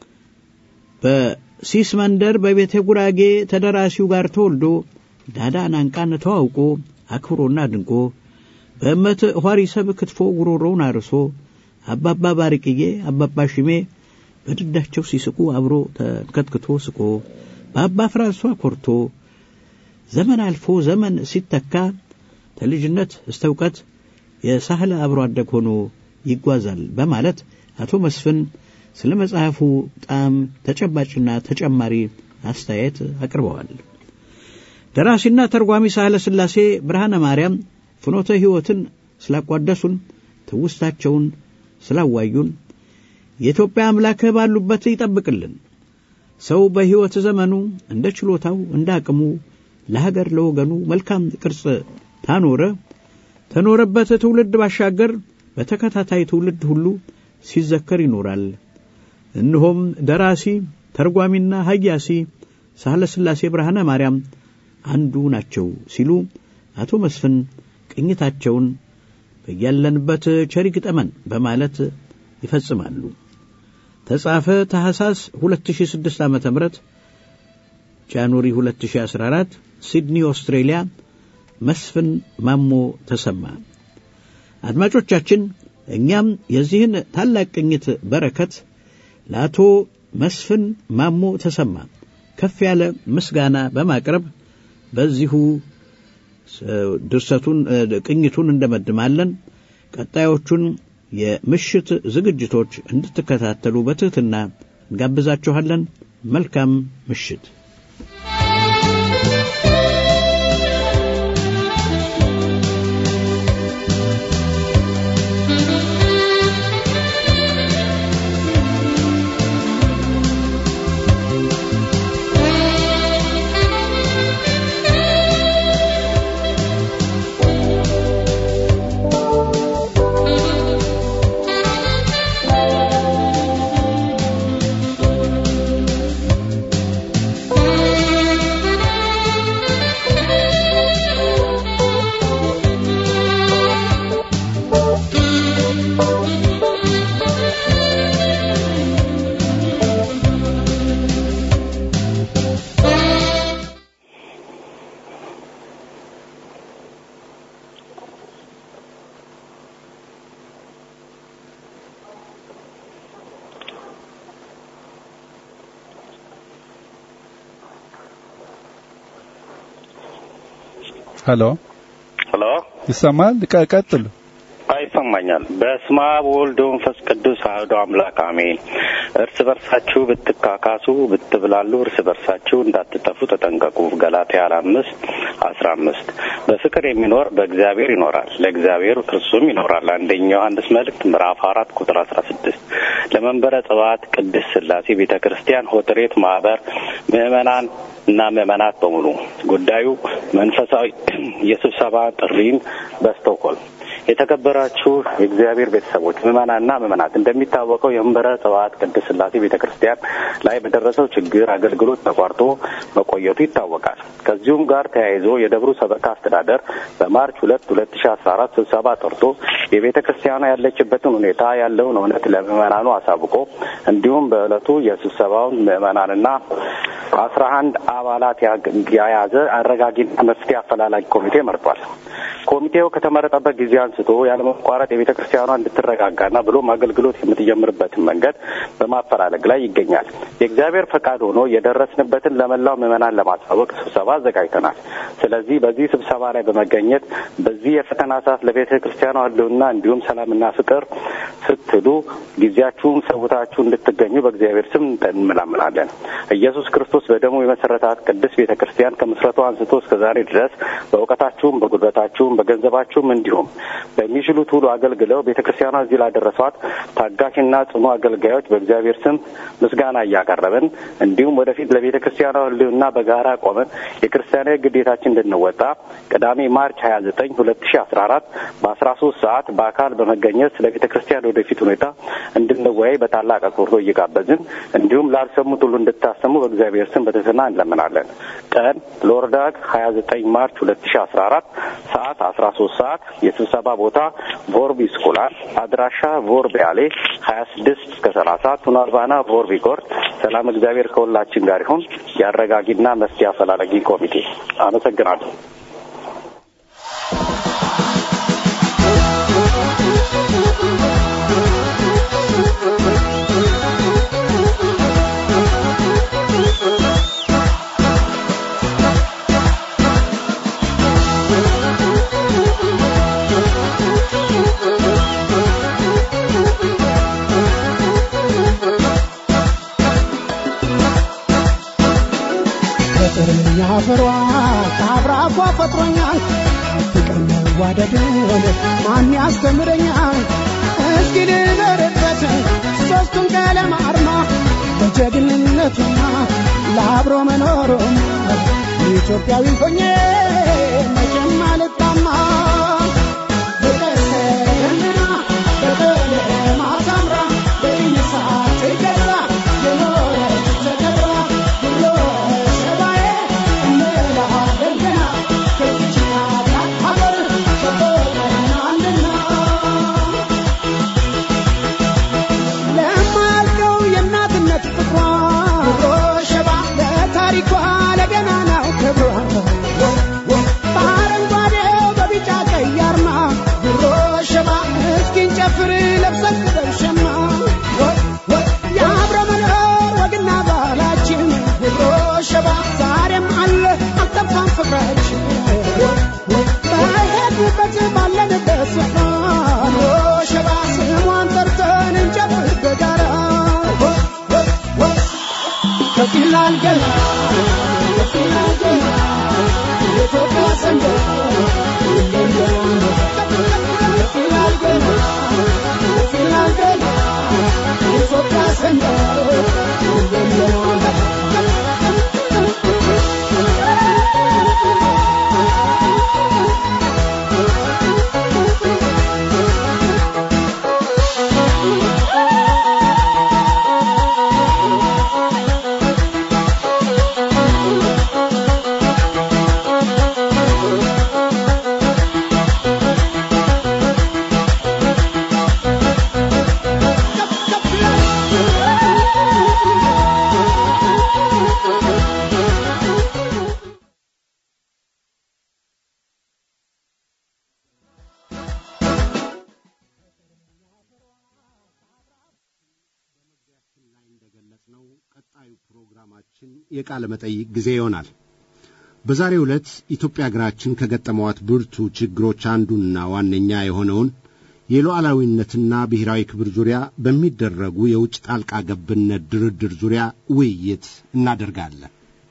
በሲስ መንደር በቤተ ጉራጌ ተደራሲው ጋር ተወልዶ ዳዳን አንቃን ተዋውቆ አክብሮና ድንቆ በእመት ኋሪሰብ ክትፎ ጉሮሮውን አርሶ አባባ ባርቅዬ አባባ ሽሜ በድዳቸው ሲስቁ አብሮ ተንከትክቶ ስቆ በአባ ፍራንሷ ኮርቶ ዘመን አልፎ ዘመን ሲተካ ከልጅነት እስተ እውቀት የሳህለ አብሮ አደግ ሆኖ ይጓዛል በማለት አቶ መስፍን ስለ መጽሐፉ ጣም ተጨባጭና ተጨማሪ አስተያየት አቅርበዋል። ደራሲና ተርጓሚ ሳህለ ሥላሴ ብርሃነ ማርያም ፍኖተ ሕይወትን ስላቋደሱን፣ ትውስታቸውን ስላዋዩን የኢትዮጵያ አምላክ ባሉበት ይጠብቅልን። ሰው በሕይወት ዘመኑ እንደ ችሎታው እንደ አቅሙ ለሀገር ለወገኑ መልካም ቅርጽ ታኖረ ተኖረበት ትውልድ ባሻገር በተከታታይ ትውልድ ሁሉ ሲዘከር ይኖራል። እነሆም ደራሲ ተርጓሚና ሀያሲ ሳህለ ሥላሴ ብርሃነ ማርያም አንዱ ናቸው ሲሉ አቶ መስፍን ቅኝታቸውን በያለንበት ቸር ይግጠመን በማለት ይፈጽማሉ። ተጻፈ ታህሳስ 2006 ዓ.ም ጃንዋሪ 2014 ሲድኒ ኦስትሬሊያ መስፍን ማሞ ተሰማ። አድማጮቻችን እኛም የዚህን ታላቅ ቅኝት በረከት ለአቶ መስፍን ማሞ ተሰማ ከፍ ያለ ምስጋና በማቅረብ በዚሁ ድርሰቱን ቅኝቱን እንደመድማለን። ቀጣዮቹን የምሽት ዝግጅቶች እንድትከታተሉ በትሕትና እንጋብዛችኋለን። መልካም ምሽት። ሄሎ ሄሎ፣ ይሰማል? ቀጥሉ። ይሰማኛል። በስመ አብ ወወልድ ወመንፈስ ቅዱስ አሐዱ አምላክ አሜን። እርስ በርሳችሁ ብትካካሱ ብትብላሉ እርስ በርሳችሁ እንዳትጠፉ ተጠንቀቁ። ገላትያ አምስት አስራ አምስት በፍቅር የሚኖር በእግዚአብሔር ይኖራል፣ ለእግዚአብሔር እርሱም ይኖራል። አንደኛ ዮሐንስ መልእክት ምዕራፍ አራት ቁጥር አስራ ስድስት ለመንበረ ጽባት ቅድስት ሥላሴ ቤተ ክርስቲያን ሆትሬት ማህበር ምዕመናን እና ምዕመናት በሙሉ ጉዳዩ መንፈሳዊ የስብሰባ ጥሪን በስቶክሆልም የተከበራችሁ የእግዚአብሔር ቤተሰቦች ምዕመናንና ምዕመናት እንደሚታወቀው የመንበረ ጽባኦት ቅድስት ሥላሴ ቤተ ክርስቲያን ላይ በደረሰው ችግር አገልግሎት ተቋርጦ መቆየቱ ይታወቃል። ከዚሁም ጋር ተያይዞ የደብሩ ሰበካ አስተዳደር በማርች ሁለት ሁለት ሺ አስራ አራት ስብሰባ ጠርቶ የቤተ ክርስቲያኗ ያለችበትን ሁኔታ ያለውን እውነት ለምዕመናኑ አሳውቆ እንዲሁም በዕለቱ የስብሰባውን ምዕመናንና አስራ አንድ አባላት የያዘ አረጋጊና መፍትሄ አፈላላጊ ኮሚቴ መርጧል። ኮሚቴው ከተመረጠበት ጊዜ አንስቶ ያለመቋረጥ የቤተ ክርስቲያኗ እንድትረጋጋና ብሎም አገልግሎት የምትጀምርበትን መንገድ በማፈላለግ ላይ ይገኛል። የእግዚአብሔር ፈቃድ ሆኖ የደረስንበትን ለመላው ምዕመናን ለማሳወቅ ስብሰባ አዘጋጅተናል። ስለዚህ በዚህ ስብሰባ ላይ በመገኘት በዚህ የፈተና ሰዓት ለቤተ ክርስቲያኗ ሕልውና እንዲሁም ሰላምና ፍቅር ስትሉ ጊዜያችሁን ሰውታችሁ እንድትገኙ በእግዚአብሔር ስም እንመላምላለን። ኢየሱስ ክርስቶስ በደሙ የመሰረታት ቅድስት ቤተ ክርስቲያን ከምስረቷ አንስቶ እስከ ዛሬ ድረስ በእውቀታችሁም፣ በጉልበታችሁም፣ በገንዘባችሁም እንዲሁም በሚችሉት ሁሉ አገልግለው ቤተ ክርስቲያኗ እዚህ ላደረሷት ታጋሽና ጽኑ አገልጋዮች በእግዚአብሔር ስም ምስጋና እያቀረብን እንዲሁም ወደፊት ለቤተ ክርስቲያኗ ሕልውና በጋራ ቆመን የክርስቲያናዊ ግዴታችን እንድንወጣ ቅዳሜ ማርች ሀያ ዘጠኝ ሁለት ሺ አስራ አራት በአስራ ሶስት ሰዓት በአካል በመገኘት ስለ ቤተ ክርስቲያን ወደፊት ሁኔታ እንድንወያይ በታላቅ አክብሮት እየጋበዝን እንዲሁም ላልሰሙት ሁሉ እንድታሰሙ በእግዚአብሔር ስም በትህትና እንለምናለን። ቀን ሎርዳግ ሀያ ዘጠኝ ማርች ሁለት ሺ አስራ አራት ሰዓት አስራ ሶስት ሰዓት የስብሰባ ቦታ ቮርቢ ስኩላር አድራሻ ቮርቢ አሌ ሀያ ስድስት እስከ ሰላሳ ቱናልባና ቮርቢ ኮርት ሰላም እግዚአብሔር ከሁላችን ጋር ይሁን። የአረጋጊና መፍትሄ አፈላላጊ ኮሚቴ አመሰግናለሁ። ፍቅርኛ ፍሯ ከአብራኳ ፈጥሮኛል ፍቅር መዋደድን ማን ያስተምረኛል እስኪ ልበርበት ሦስቱን ቀለም አርማ በጀግንነቱና ለአብሮ መኖሩም ኢትዮጵያዊ ሆኜ መቼም አልጣማ በቀሰምና በቀለም አሳምራ በኢነሳት ገዛ የኖረች ተከብራ ብሎ ሸባዬ እንላለን ገና ከዚች ታላቅ ሀገር ተቆጥረናልና ለማልቀው የእናትነት ፍቅሯ ሸባ ለታሪኳ ለገናናው ክብሯ በአረንጓዴው በቢጫ ቀይ አርማ ብሮ ሸባ እስኪን ጨፍር ለብሰን በሸማ የአብረ መኖር ወግና ባህላችን ብሮ ሸባ ዛሬም አለ አልጠፋም ፍቅራችን በሄድንበት ባለንበት ስፍራ ብሮ ሸባ ስሟን ጠርተን እንጨፍር በጋራ ከፍ ይላል ገና ከፍ ይላል ገና የኢትዮጵያ ሰንደቅ ይለያል ከፍ ይላል ገና ከፍ ይላል ገና የኢትዮጵያ ሰንደቅ ይለያል እንደገለጽነው ቀጣዩ ፕሮግራማችን የቃለ መጠይቅ ጊዜ ይሆናል። በዛሬው ዕለት ኢትዮጵያ ሀገራችን ከገጠመዋት ብርቱ ችግሮች አንዱና ዋነኛ የሆነውን የሉዓላዊነትና ብሔራዊ ክብር ዙሪያ በሚደረጉ የውጭ ጣልቃ ገብነት ድርድር ዙሪያ ውይይት እናደርጋለን።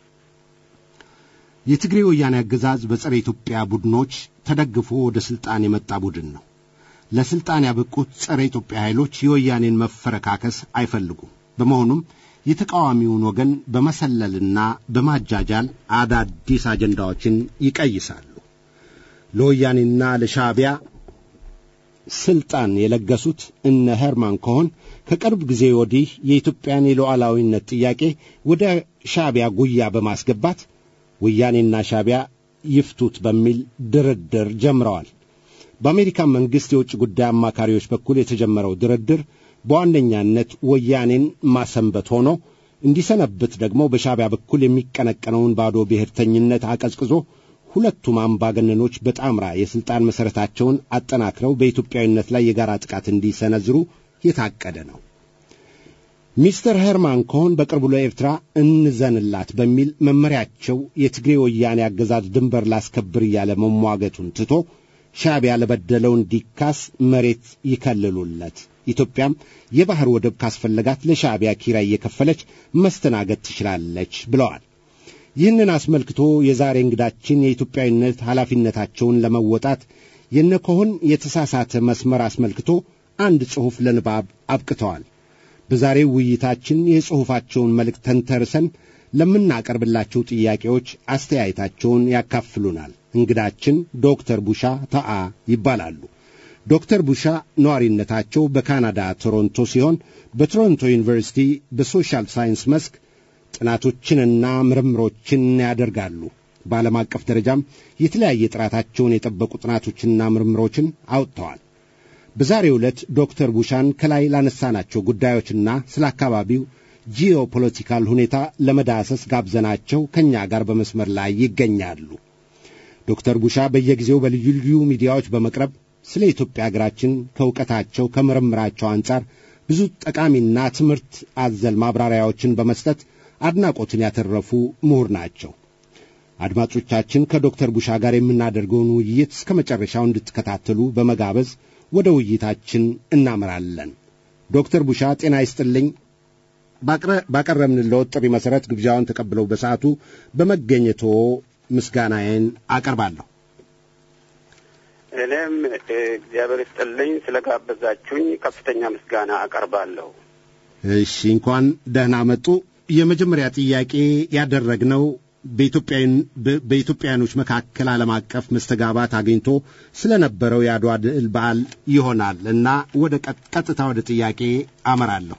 የትግሬ ወያኔ አገዛዝ በጸረ ኢትዮጵያ ቡድኖች ተደግፎ ወደ ሥልጣን የመጣ ቡድን ነው። ለሥልጣን ያበቁት ጸረ ኢትዮጵያ ኃይሎች የወያኔን መፈረካከስ አይፈልጉም። በመሆኑም የተቃዋሚውን ወገን በመሰለልና በማጃጃል አዳዲስ አጀንዳዎችን ይቀይሳሉ። ለወያኔና ለሻዕቢያ ስልጣን የለገሱት እነ ሄርማን ኮሆን ከቅርብ ጊዜ ወዲህ የኢትዮጵያን የሉዓላዊነት ጥያቄ ወደ ሻዕቢያ ጉያ በማስገባት ወያኔና ሻዕቢያ ይፍቱት በሚል ድርድር ጀምረዋል። በአሜሪካ መንግሥት የውጭ ጉዳይ አማካሪዎች በኩል የተጀመረው ድርድር በዋነኛነት ወያኔን ማሰንበት ሆኖ እንዲሰነብት ደግሞ በሻዕቢያ በኩል የሚቀነቀነውን ባዶ ብሔርተኝነት አቀዝቅዞ ሁለቱም አምባገነኖች በጣምራ የሥልጣን መሠረታቸውን አጠናክረው በኢትዮጵያዊነት ላይ የጋራ ጥቃት እንዲሰነዝሩ የታቀደ ነው። ሚስተር ሄርማን ኮሆን በቅርቡ ለኤርትራ እንዘንላት በሚል መመሪያቸው የትግሬ ወያኔ አገዛዝ ድንበር ላስከብር እያለ መሟገቱን ትቶ ሻዕቢያ ለበደለው እንዲካስ መሬት ይከልሉለት፣ ኢትዮጵያም የባሕር ወደብ ካስፈለጋት ለሻዕቢያ ኪራይ እየከፈለች መስተናገድ ትችላለች ብለዋል። ይህንን አስመልክቶ የዛሬ እንግዳችን የኢትዮጵያዊነት ኃላፊነታቸውን ለመወጣት የነኮሆን የተሳሳተ መስመር አስመልክቶ አንድ ጽሑፍ ለንባብ አብቅተዋል። በዛሬው ውይይታችን የጽሑፋቸውን መልእክት ተንተርሰን ለምናቀርብላቸው ጥያቄዎች አስተያየታቸውን ያካፍሉናል። እንግዳችን ዶክተር ቡሻ ተአ ይባላሉ። ዶክተር ቡሻ ነዋሪነታቸው በካናዳ ቶሮንቶ ሲሆን በቶሮንቶ ዩኒቨርሲቲ በሶሻል ሳይንስ መስክ ጥናቶችንና ምርምሮችን ያደርጋሉ። በዓለም አቀፍ ደረጃም የተለያየ ጥራታቸውን የጠበቁ ጥናቶችንና ምርምሮችን አውጥተዋል። በዛሬው ዕለት ዶክተር ቡሻን ከላይ ላነሳናቸው ጉዳዮችና ስለ አካባቢው ጂኦፖለቲካል ሁኔታ ለመዳሰስ ጋብዘናቸው ከእኛ ጋር በመስመር ላይ ይገኛሉ። ዶክተር ቡሻ በየጊዜው በልዩ ልዩ ሚዲያዎች በመቅረብ ስለ ኢትዮጵያ አገራችን ከእውቀታቸው ከምርምራቸው አንጻር ብዙ ጠቃሚና ትምህርት አዘል ማብራሪያዎችን በመስጠት አድናቆትን ያተረፉ ምሁር ናቸው። አድማጮቻችን ከዶክተር ቡሻ ጋር የምናደርገውን ውይይት እስከ መጨረሻው እንድትከታተሉ በመጋበዝ ወደ ውይይታችን እናመራለን። ዶክተር ቡሻ ጤና ይስጥልኝ። ባቀረብንልዎት ጥሪ መሠረት ግብዣውን ተቀብለው በሰዓቱ በመገኘቶ ምስጋናዬን አቀርባለሁ። እኔም እግዚአብሔር ይስጥልኝ ስለጋበዛችሁኝ ከፍተኛ ምስጋና አቀርባለሁ። እሺ፣ እንኳን ደህና መጡ። የመጀመሪያ ጥያቄ ያደረግነው በኢትዮጵያውያኖች መካከል ዓለም አቀፍ መስተጋባት አግኝቶ ስለነበረው የአድዋ ድል በዓል ይሆናል እና ወደ ቀጥታ ወደ ጥያቄ አመራለሁ።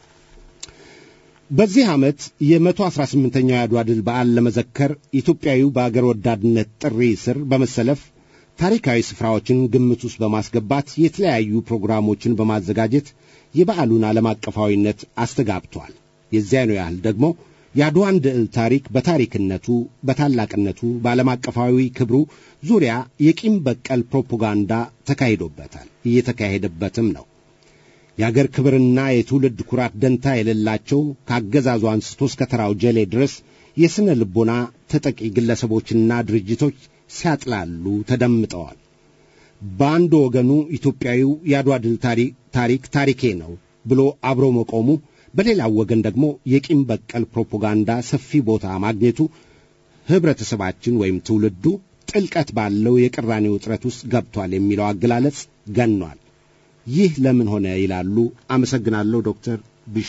በዚህ ዓመት የመቶ አስራ ስምንተኛው የአድዋ ድል በዓል ለመዘከር ኢትዮጵያዊው በአገር ወዳድነት ጥሪ ስር በመሰለፍ ታሪካዊ ስፍራዎችን ግምት ውስጥ በማስገባት የተለያዩ ፕሮግራሞችን በማዘጋጀት የበዓሉን ዓለም አቀፋዊነት አስተጋብቷል። የዚያኑ ያህል ደግሞ የአድዋን ድል ታሪክ በታሪክነቱ፣ በታላቅነቱ፣ በዓለም አቀፋዊ ክብሩ ዙሪያ የቂም በቀል ፕሮፓጋንዳ ተካሂዶበታል፣ እየተካሄደበትም ነው። የአገር ክብርና የትውልድ ኩራት ደንታ የሌላቸው ከአገዛዙ አንስቶ እስከ ተራው ጀሌ ድረስ የሥነ ልቦና ተጠቂ ግለሰቦችና ድርጅቶች ሲያጥላሉ ተደምጠዋል። በአንድ ወገኑ ኢትዮጵያዊው የአድዋ ድል ታሪክ ታሪኬ ነው ብሎ አብሮ መቆሙ በሌላው ወገን ደግሞ የቂም በቀል ፕሮፓጋንዳ ሰፊ ቦታ ማግኘቱ ኅብረተሰባችን ወይም ትውልዱ ጥልቀት ባለው የቅራኔ ውጥረት ውስጥ ገብቷል የሚለው አገላለጽ ገኗል። ይህ ለምን ሆነ ይላሉ? አመሰግናለሁ ዶክተር ቢሻ።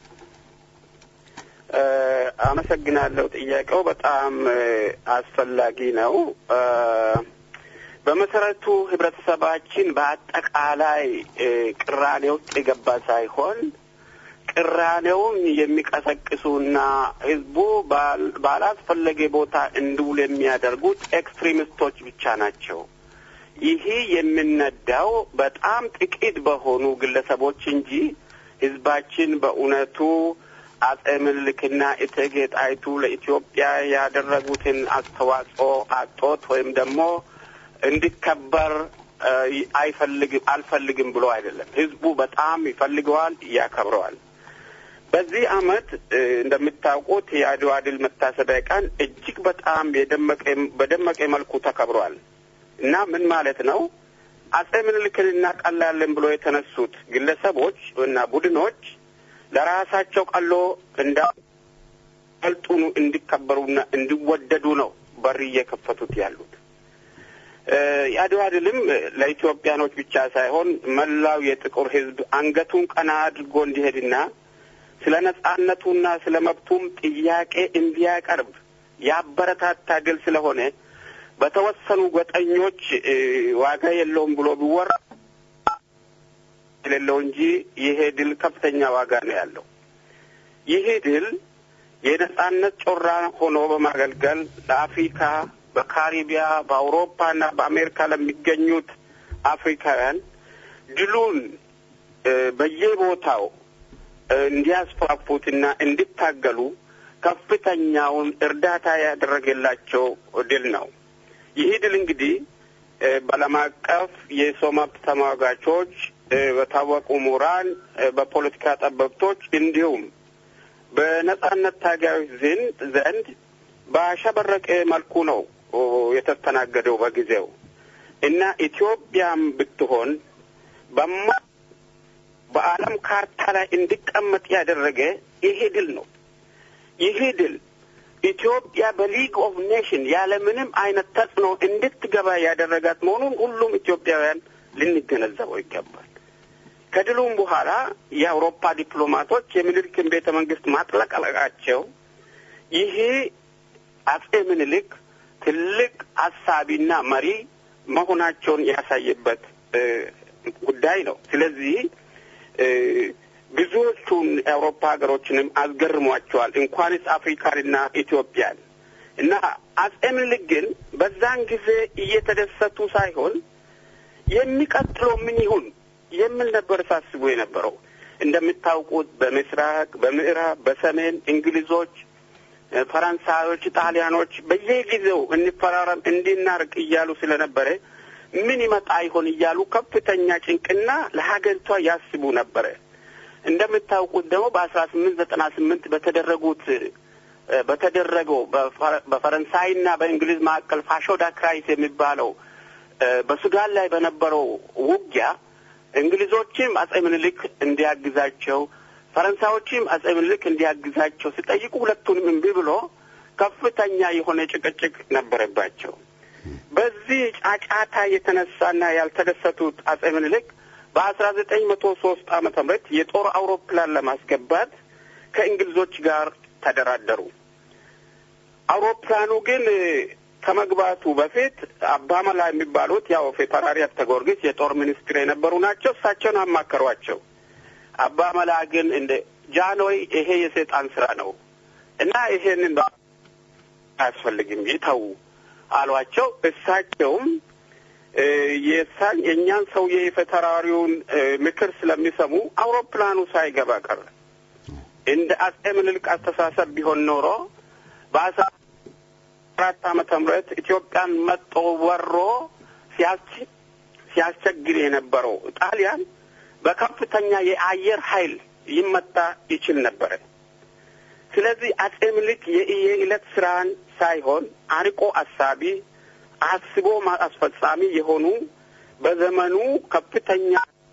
አመሰግናለሁ። ጥያቄው በጣም አስፈላጊ ነው። በመሰረቱ ህብረተሰባችን በአጠቃላይ ቅራኔ ውስጥ የገባ ሳይሆን ቅራኔውን የሚቀሰቅሱና ህዝቡ ባላስፈለገ ቦታ እንዲውል የሚያደርጉት ኤክስትሪሚስቶች ብቻ ናቸው። ይህ የሚነዳው በጣም ጥቂት በሆኑ ግለሰቦች እንጂ ህዝባችን በእውነቱ አጼ ምኒልክና እቴጌ ጣይቱ ለኢትዮጵያ ያደረጉትን አስተዋጽኦ አጦት ወይም ደግሞ እንዲከበር አይፈልግም አልፈልግም ብሎ አይደለም። ህዝቡ በጣም ይፈልገዋል፣ ያከብረዋል። በዚህ አመት እንደምታውቁት የአድዋ ድል መታሰቢያ ቀን እጅግ በጣም በደመቀ መልኩ ተከብሯል እና ምን ማለት ነው? አጼ ምኒልክን እናቀላለን ብሎ የተነሱት ግለሰቦች እና ቡድኖች ለራሳቸው ቀሎ እንዳልጡኑ እንዲከበሩና እንዲወደዱ ነው በር እየከፈቱት ያሉት። የአድዋ ድልም ለኢትዮጵያኖች ብቻ ሳይሆን መላው የጥቁር ህዝብ አንገቱን ቀና አድርጎ እንዲሄድና ስለ ነጻነቱና ስለ መብቱም ጥያቄ እንዲያቀርብ ያበረታታ ድል ስለሆነ በተወሰኑ ጎጠኞች ዋጋ የለውም ብሎ ቢወራ የሌለው እንጂ ይሄ ድል ከፍተኛ ዋጋ ነው ያለው። ይሄ ድል የነጻነት ጮራ ሆኖ በማገልገል ለአፍሪካ፣ በካሪቢያ፣ በአውሮፓና በአሜሪካ ለሚገኙት አፍሪካውያን ድሉን በየቦታው እንዲያስፋፉትና እንዲታገሉ ከፍተኛውን እርዳታ ያደረገላቸው ድል ነው። ይህ ድል እንግዲህ በዓለም አቀፍ የሰው መብት ተሟጋቾች፣ በታወቁ ምሁራን፣ በፖለቲካ ጠበብቶች እንዲሁም በነጻነት ታጋዮች ዘንድ ባሸበረቀ መልኩ ነው የተስተናገደው በጊዜው እና ኢትዮጵያም ብትሆን በማ በዓለም ካርታ ላይ እንዲቀመጥ ያደረገ ይሄ ድል ነው። ይሄ ድል ኢትዮጵያ በሊግ ኦፍ ኔሽን ያለምንም አይነት ተጽዕኖ እንድትገባ ያደረጋት መሆኑን ሁሉም ኢትዮጵያውያን ልንገነዘበው ይገባል። ከድሉም በኋላ የአውሮፓ ዲፕሎማቶች የምኒልክን ቤተ መንግስት ማጥለቅለቃቸው ይሄ አጼ ምኒልክ ትልቅ አሳቢና መሪ መሆናቸውን ያሳየበት ጉዳይ ነው። ስለዚህ ብዙዎቹን የአውሮፓ ሀገሮችንም አስገርሟቸዋል እንኳንስ አፍሪካንና ኢትዮጵያን እና አጼ ምኒልክ ግን በዛን ጊዜ እየተደሰቱ ሳይሆን የሚቀጥለው ምን ይሁን የሚል ነበር ሳስቡ የነበረው። እንደምታውቁት በምስራቅ፣ በምዕራብ፣ በሰሜን እንግሊዞች፣ ፈረንሳዮች፣ ጣሊያኖች በየጊዜው እንፈራረም እንዲናርቅ እያሉ ስለነበረ ምን ይመጣ ይሆን እያሉ ከፍተኛ ጭንቅና ለሀገሪቷ ያስቡ ነበረ። እንደምታውቁት ደግሞ በአስራ ስምንት ዘጠና ስምንት በተደረጉት በተደረገው በፈረንሳይና በእንግሊዝ መካከል ፋሾዳ ክራይስ የሚባለው በሱዳን ላይ በነበረው ውጊያ እንግሊዞችም አጼ ምኒልክ እንዲያግዛቸው ፈረንሳዮችም አጼ ምኒልክ እንዲያግዛቸው ሲጠይቁ ሁለቱንም እምቢ ብሎ ከፍተኛ የሆነ ጭቅጭቅ ነበረባቸው። በዚህ ጫጫታ የተነሳና ያልተደሰቱት አጼ ምኒልክ በአስራ ዘጠኝ መቶ ሶስት ዓመተ ምህረት የጦር አውሮፕላን ለማስገባት ከእንግሊዞች ጋር ተደራደሩ። አውሮፕላኑ ግን ከመግባቱ በፊት አባመላ የሚባሉት ያው ፌፈራሪ አብተ ጊዮርጊስ የጦር ሚኒስትር የነበሩ ናቸው። እሳቸውን አማከሯቸው። አባመላ ግን እንደ ጃንሆይ ይሄ የሰይጣን ስራ ነው እና ይሄንን አያስፈልግም ይተዉ አሏቸው። እሳቸውም የሳን የእኛን ሰውዬ የፌፈራሪውን ምክር ስለሚሰሙ አውሮፕላኑ ሳይገባ ቀረ። እንደ አጼ ምኒልክ አስተሳሰብ ቢሆን ኖሮ በአስራ አራት ዓመተ ምህረት ኢትዮጵያን መጦ ወሮ ሲያስቸግር የነበረው ጣሊያን በከፍተኛ የአየር ኃይል ይመታ ይችል ነበረ። ስለዚህ አጼ ምኒልክ የዕለት ስራን ሳይሆን አርቆ አሳቢ አስቦ አስፈጻሚ የሆኑ በዘመኑ ከፍተኛ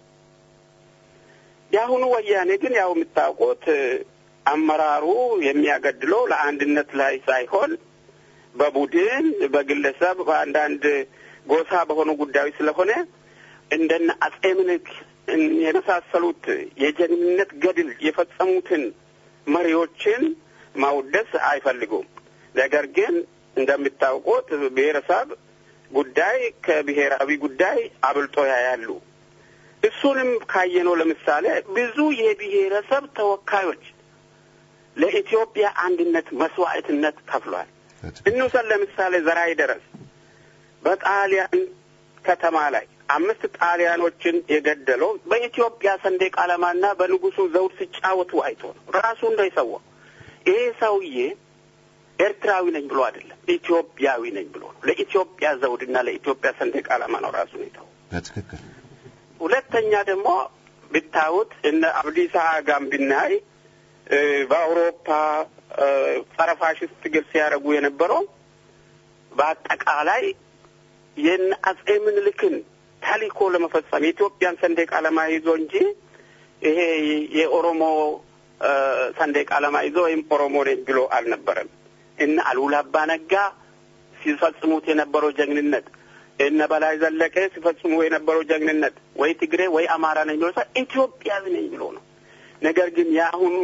የአሁኑ ወያኔ ግን ያው የምታውቁት አመራሩ የሚያገድለው ለአንድነት ላይ ሳይሆን በቡድን በግለሰብ በአንዳንድ ጎሳ በሆኑ ጉዳዮች ስለሆነ እንደነ አጼ ምኒልክ የመሳሰሉት የጀግንነት ገድል የፈጸሙትን መሪዎችን ማውደስ አይፈልጉም። ነገር ግን እንደምታውቁት ብሔረሰብ ጉዳይ ከብሔራዊ ጉዳይ አብልጦ ያያሉ። እሱንም ካየነው ለምሳሌ ብዙ የብሔረሰብ ተወካዮች ለኢትዮጵያ አንድነት መስዋዕትነት ከፍሏል። እንውሰድ ለምሳሌ ዘራይ ደረስ በጣሊያን ከተማ ላይ አምስት ጣሊያኖችን የገደለው በኢትዮጵያ ሰንደቅ ዓላማና በንጉሱ ዘውድ ሲጫወቱ አይቶ ነው። ራሱ እንዳይሰዋ ይሄ ሰውዬ ኤርትራዊ ነኝ ብሎ አይደለም፣ ኢትዮጵያዊ ነኝ ብሎ ነው። ለኢትዮጵያ ዘውድና ለኢትዮጵያ ሰንደቅ ዓላማ ነው ራሱ ሁኔታው። በትክክል ሁለተኛ ደግሞ ብታዩት እነ አብዲሳ አጋም ብናይ በአውሮፓ ጸረ ፋሽስት ትግል ሲያደርጉ የነበረው በአጠቃላይ የነ አጼ ምኒልክን ተልእኮ ለመፈጸም የኢትዮጵያን ሰንደቅ ዓላማ ይዞ እንጂ ይሄ የኦሮሞ ሰንደቅ ዓላማ ይዞ ወይም ኦሮሞ ነኝ ብሎ አልነበረም። እነ አሉላ አባ ነጋ ሲፈጽሙት የነበረው ጀግንነት፣ እነ በላይ ዘለቀ ሲፈጽሙ የነበረው ጀግንነት ወይ ትግሬ ወይ አማራ ነኝ ብሎ ኢትዮጵያዊ ነኝ ብሎ ነው። ነገር ግን የአሁኑ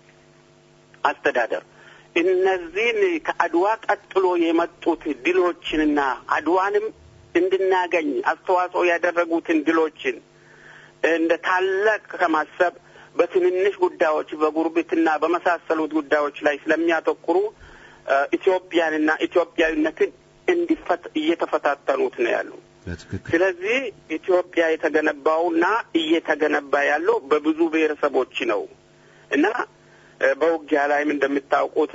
አስተዳደር እነዚህን ከአድዋ ቀጥሎ የመጡት ድሎችንና አድዋንም እንድናገኝ አስተዋጽኦ ያደረጉትን ድሎችን እንደ ታላቅ ከማሰብ በትንንሽ ጉዳዮች በጉርብትና በመሳሰሉት ጉዳዮች ላይ ስለሚያተኩሩ ኢትዮጵያንና ኢትዮጵያዊነትን እንዲፈት እየተፈታተኑት ነው ያሉ። ስለዚህ ኢትዮጵያ የተገነባውና እየተገነባ ያለው በብዙ ብሔረሰቦች ነው እና በውጊያ ላይም እንደምታውቁት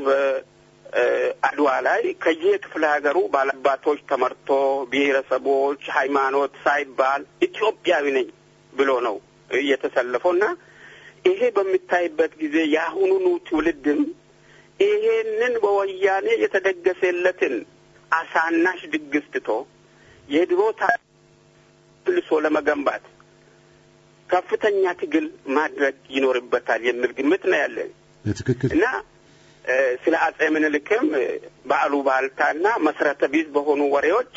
በአድዋ ላይ ከየክፍለ ሀገሩ ባለባቶች ተመርቶ ብሔረሰቦች፣ ሃይማኖት ሳይባል ኢትዮጵያዊ ነኝ ብሎ ነው እየተሰለፈው እና ይሄ በሚታይበት ጊዜ የአሁኑኑ ትውልድም ይሄንን በወያኔ የተደገሰለትን አሳናሽ ድግስ ትቶ የድሮ ታልሶ ለመገንባት ከፍተኛ ትግል ማድረግ ይኖርበታል የሚል ግምት ነው ያለን በትክክል እና ስለ አጼ ምኒልክም በአሉባልታና መሰረተ ቢስ በሆኑ ወሬዎች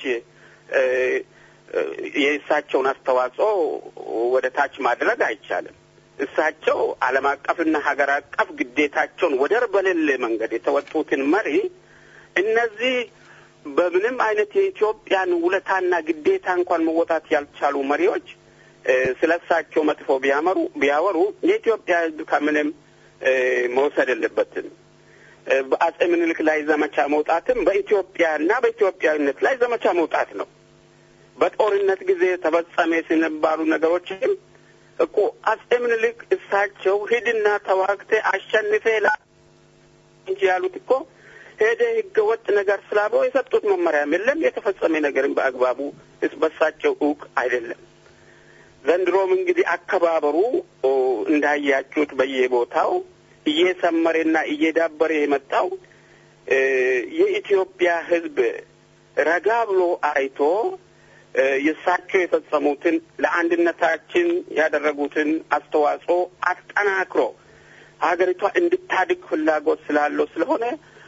የእሳቸውን አስተዋጽኦ ወደ ታች ማድረግ አይቻልም። እሳቸው ዓለም አቀፍና ሀገር አቀፍ ግዴታቸውን ወደር በሌለ መንገድ የተወጡትን መሪ እነዚህ በምንም አይነት የኢትዮጵያን ውለታና ግዴታ እንኳን መወጣት ያልቻሉ መሪዎች ስለ እሳቸው መጥፎ ቢያመሩ ቢያወሩ የኢትዮጵያ ሕዝብ ከምንም መውሰድ የለበትም። በአጼ ምኒልክ ላይ ዘመቻ መውጣትም በኢትዮጵያና በኢትዮጵያዊነት ላይ ዘመቻ መውጣት ነው። በጦርነት ጊዜ ተፈጸመ ሲነባሉ ነገሮችም እኮ አጼ ምኒልክ እሳቸው ሂድና ተዋግተ አሸንፌ ላ እንጂ ያሉት እኮ ሄደ ህገ ወጥ ነገር ስላበው የሰጡት መመሪያም የለም። የተፈጸመ ነገርም በአግባቡ በሳቸው እውቅ አይደለም። ዘንድሮም እንግዲህ አከባበሩ እንዳያችሁት በየቦታው እየሰመረና እየዳበረ የመጣው የኢትዮጵያ ህዝብ ረጋ ብሎ አይቶ የእሳቸው የፈጸሙትን ለአንድነታችን ያደረጉትን አስተዋጽኦ አጠናክሮ ሀገሪቷ እንድታድግ ፍላጎት ስላለው ስለሆነ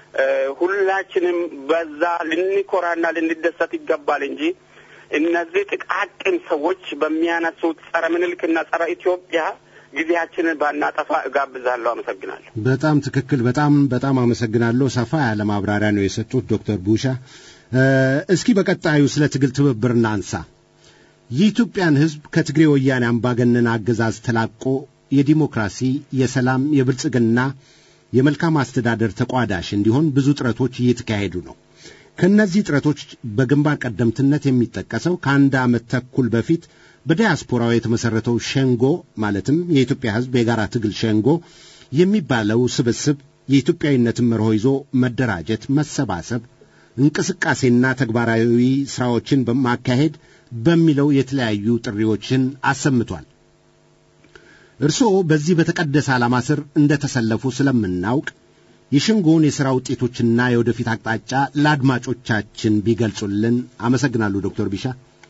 ሁላችንም በዛ ልንኮራና ልንደሰት ይገባል እንጂ እነዚህ ጥቃቅን ሰዎች በሚያነሱት ጸረ ምኒልክና ጸረ ኢትዮጵያ ጊዜያችንን ባናጠፋ እጋብዛለሁ። አመሰግናለሁ። በጣም ትክክል። በጣም በጣም አመሰግናለሁ። ሰፋ ያለ ማብራሪያ ነው የሰጡት ዶክተር ቡሻ። እስኪ በቀጣዩ ስለ ትግል ትብብር እናንሳ። የኢትዮጵያን ሕዝብ ከትግሬ ወያኔ አምባገነን አገዛዝ ተላቆ የዲሞክራሲ፣ የሰላም፣ የብልጽግና፣ የመልካም አስተዳደር ተቋዳሽ እንዲሆን ብዙ ጥረቶች እየተካሄዱ ነው። ከእነዚህ ጥረቶች በግንባር ቀደምትነት የሚጠቀሰው ከአንድ ዓመት ተኩል በፊት በዲያስፖራው የተመሠረተው ሸንጎ ማለትም የኢትዮጵያ ሕዝብ የጋራ ትግል ሸንጎ የሚባለው ስብስብ የኢትዮጵያዊነትን መርሆ ይዞ መደራጀት፣ መሰባሰብ፣ እንቅስቃሴና ተግባራዊ ሥራዎችን በማካሄድ በሚለው የተለያዩ ጥሪዎችን አሰምቷል። እርስዎ በዚህ በተቀደሰ ዓላማ ስር እንደ ተሰለፉ ስለምናውቅ የሸንጎውን የሥራ ውጤቶችና የወደፊት አቅጣጫ ለአድማጮቻችን ቢገልጹልን። አመሰግናለሁ ዶክተር ቢሻ።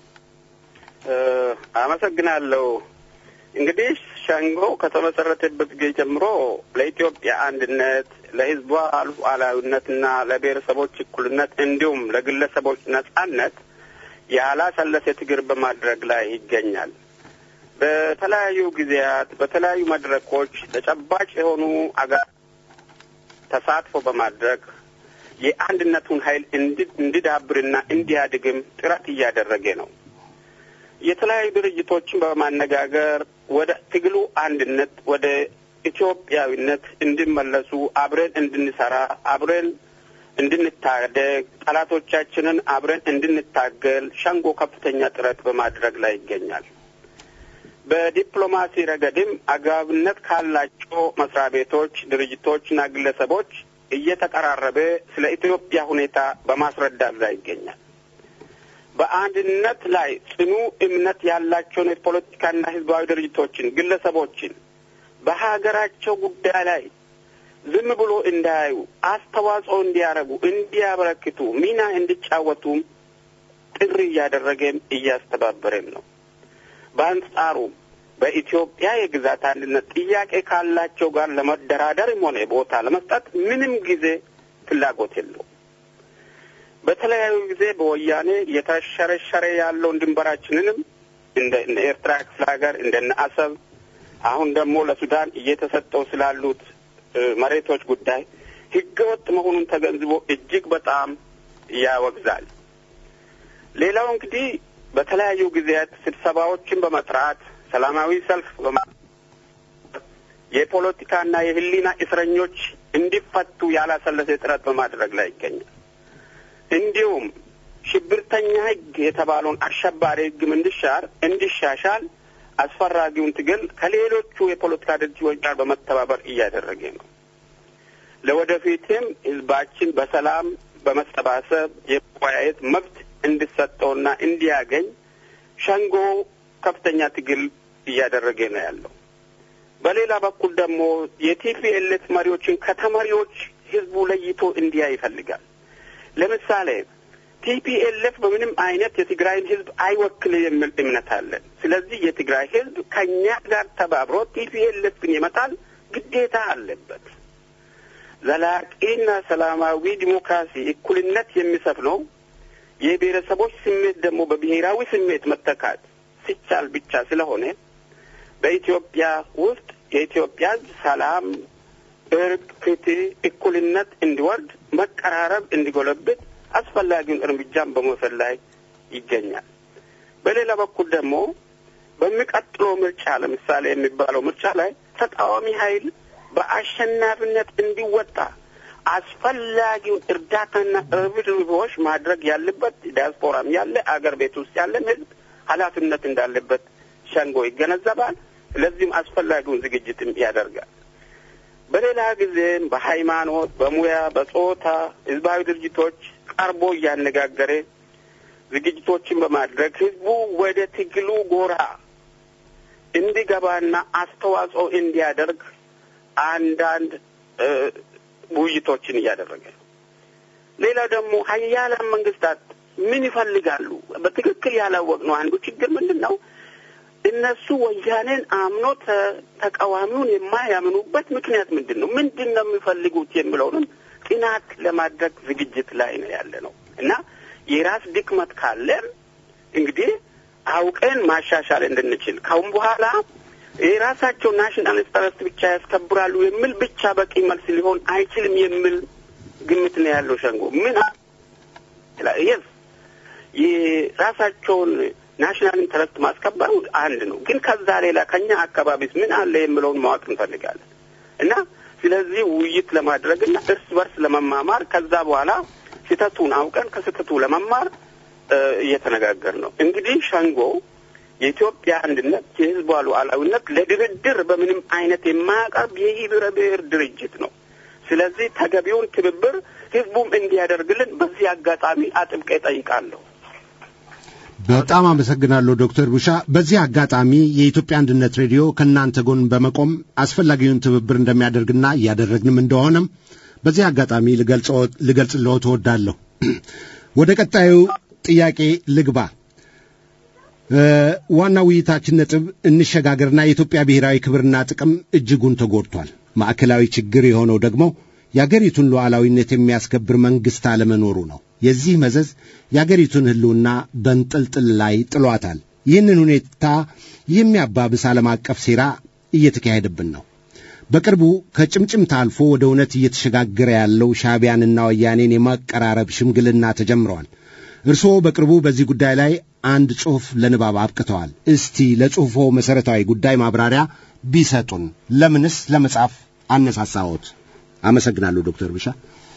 አመሰግናለሁ። እንግዲህ ሸንጎ ከተመሰረተበት ጊዜ ጀምሮ ለኢትዮጵያ አንድነት፣ ለሕዝቧ ሉዓላዊነትና ለብሔረሰቦች እኩልነት እንዲሁም ለግለሰቦች ነጻነት ያላሰለሰ ትግል በማድረግ ላይ ይገኛል። በተለያዩ ጊዜያት በተለያዩ መድረኮች ተጨባጭ የሆኑ አገር ተሳትፎ በማድረግ የአንድነቱን ኃይል እንዲዳብርና እንዲያድግም ጥረት እያደረገ ነው። የተለያዩ ድርጅቶችን በማነጋገር ወደ ትግሉ አንድነት ወደ ኢትዮጵያዊነት እንዲመለሱ አብረን እንድንሰራ አብረን እንድንታደግ ጠላቶቻችንን አብረን እንድንታገል ሸንጎ ከፍተኛ ጥረት በማድረግ ላይ ይገኛል። በዲፕሎማሲ ረገድም አግባብነት ካላቸው መስሪያ ቤቶች፣ ድርጅቶችና ግለሰቦች እየተቀራረበ ስለ ኢትዮጵያ ሁኔታ በማስረዳት ላይ ይገኛል። በአንድነት ላይ ጽኑ እምነት ያላቸውን የፖለቲካና ሕዝባዊ ድርጅቶችን፣ ግለሰቦችን በሀገራቸው ጉዳይ ላይ ዝም ብሎ እንዳያዩ አስተዋጽኦ እንዲያደርጉ፣ እንዲያበረክቱ፣ ሚና እንዲጫወቱም ጥሪ እያደረገም እያስተባበረም ነው። በአንጻሩ በኢትዮጵያ የግዛት አንድነት ጥያቄ ካላቸው ጋር ለመደራደርም ሆነ ቦታ ለመስጠት ምንም ጊዜ ፍላጎት የለውም። በተለያዩ ጊዜ በወያኔ የተሸረሸረ ያለውን ድንበራችንንም እንደ ኤርትራ ክፍለ ሀገር እንደነ አሰብ አሁን ደግሞ ለሱዳን እየተሰጠው ስላሉት መሬቶች ጉዳይ ህገወጥ መሆኑን ተገንዝቦ እጅግ በጣም ያወግዛል። ሌላው እንግዲህ በተለያዩ ጊዜያት ስብሰባዎችን በመጥራት ሰላማዊ ሰልፍ በማ የፖለቲካና የህሊና እስረኞች እንዲፈቱ ያላሰለሰ ጥረት በማድረግ ላይ ይገኛል። እንዲሁም ሽብርተኛ ህግ የተባለውን አሸባሪ ህግም እንዲሻር እንዲሻሻል አስፈላጊውን ትግል ከሌሎቹ የፖለቲካ ድርጅቶች ጋር በመተባበር እያደረገ ነው። ለወደፊትም ህዝባችን በሰላም በመሰባሰብ የመወያየት መብት እንዲሰጠውና እንዲያገኝ ሸንጎ ከፍተኛ ትግል እያደረገ ነው ያለው። በሌላ በኩል ደግሞ የቲፒኤልኤፍ መሪዎችን ከተመሪዎች ህዝቡ ለይቶ እንዲያ ይፈልጋል። ለምሳሌ ቲፒኤልኤፍ በምንም አይነት የትግራይን ህዝብ አይወክል የሚል እምነት አለን። ስለዚህ የትግራይ ህዝብ ከእኛ ጋር ተባብሮ ቲፒኤልኤፍን የመጣል ግዴታ አለበት። ዘላቂና ሰላማዊ ዲሞክራሲ፣ እኩልነት የሚሰፍነው የብሔረሰቦች ስሜት ደግሞ በብሔራዊ ስሜት መተካት ሲቻል ብቻ ስለሆነ በኢትዮጵያ ውስጥ የኢትዮጵያ ሕዝብ ሰላም፣ እርቅ፣ ፍትህ፣ እኩልነት እንዲወርድ መቀራረብ እንዲጎለብት አስፈላጊውን እርምጃን በመውሰድ ላይ ይገኛል። በሌላ በኩል ደግሞ በሚቀጥለው ምርጫ ለምሳሌ የሚባለው ምርጫ ላይ ተቃዋሚ ኃይል በአሸናፊነት እንዲወጣ አስፈላጊውን እርዳታና ርብርቦች ማድረግ ያለበት ዲያስፖራም ያለ አገር ቤት ውስጥ ያለን ህዝብ ኃላፊነት እንዳለበት ሸንጎ ይገነዘባል። ስለዚህም አስፈላጊውን ዝግጅትም ያደርጋል። በሌላ ጊዜም በሃይማኖት፣ በሙያ፣ በጾታ ህዝባዊ ድርጅቶች ቀርቦ እያነጋገረ ዝግጅቶችን በማድረግ ህዝቡ ወደ ትግሉ ጎራ እንዲገባና አስተዋጽኦ እንዲያደርግ አንዳንድ ውይይቶችን እያደረገ ነው። ሌላ ደግሞ ሀያላን መንግስታት ምን ይፈልጋሉ? በትክክል ያላወቅነው አንዱ ችግር ምንድን ነው? እነሱ ወያኔን አምኖ ተቃዋሚውን የማያምኑበት ምክንያት ምንድን ነው? ምንድን ነው የሚፈልጉት የሚለውንም ጥናት ለማድረግ ዝግጅት ላይ ነው ያለ ነው እና የራስ ድክመት ካለን እንግዲህ አውቀን ማሻሻል እንድንችል ካሁን በኋላ የራሳቸው ናሽናል ኢንተረስት ብቻ ያስከብራሉ የሚል ብቻ በቂ መልስ ሊሆን አይችልም የሚል ግምት ነው ያለው ሸንጎ። ምን የስ የራሳቸውን ናሽናል ኢንተረስት ማስከበሩ አንድ ነው፣ ግን ከዛ ሌላ ከኛ አካባቢስ ምን አለ የሚለውን ማወቅ እንፈልጋለን እና ስለዚህ ውይይት ለማድረግና እርስ በርስ ለመማማር ከዛ በኋላ ስህተቱን አውቀን ከስህተቱ ለመማር እየተነጋገር ነው። እንግዲህ ሸንጎ የኢትዮጵያ አንድነት የሕዝቧ ሉዓላዊነት ለድርድር በምንም አይነት የማያቀርብ የህብረ ብሔር ድርጅት ነው። ስለዚህ ተገቢውን ትብብር ህዝቡም እንዲያደርግልን በዚህ አጋጣሚ አጥብቄ ጠይቃለሁ። በጣም አመሰግናለሁ ዶክተር ቡሻ። በዚህ አጋጣሚ የኢትዮጵያ አንድነት ሬዲዮ ከእናንተ ጎን በመቆም አስፈላጊውን ትብብር እንደሚያደርግና እያደረግንም እንደሆነም በዚህ አጋጣሚ ልገልጽልዎ ትወዳለሁ። ወደ ቀጣዩ ጥያቄ ልግባ። ዋናው ውይይታችን ነጥብ እንሸጋገርና የኢትዮጵያ ብሔራዊ ክብርና ጥቅም እጅጉን ተጎድቷል። ማዕከላዊ ችግር የሆነው ደግሞ የአገሪቱን ሉዓላዊነት የሚያስከብር መንግሥት አለመኖሩ ነው። የዚህ መዘዝ የአገሪቱን ሕልውና በንጥልጥል ላይ ጥሏታል። ይህንን ሁኔታ የሚያባብስ ዓለም አቀፍ ሴራ እየተካሄደብን ነው። በቅርቡ ከጭምጭምታ አልፎ ወደ እውነት እየተሸጋገረ ያለው ሻዕቢያንና ወያኔን የማቀራረብ ሽምግልና ተጀምረዋል። እርስዎ በቅርቡ በዚህ ጉዳይ ላይ አንድ ጽሑፍ ለንባብ አብቅተዋል። እስቲ ለጽሑፎ መሠረታዊ ጉዳይ ማብራሪያ ቢሰጡን። ለምንስ ለመጻፍ አነሳሳዎት? አመሰግናለሁ ዶክተር ብሻ።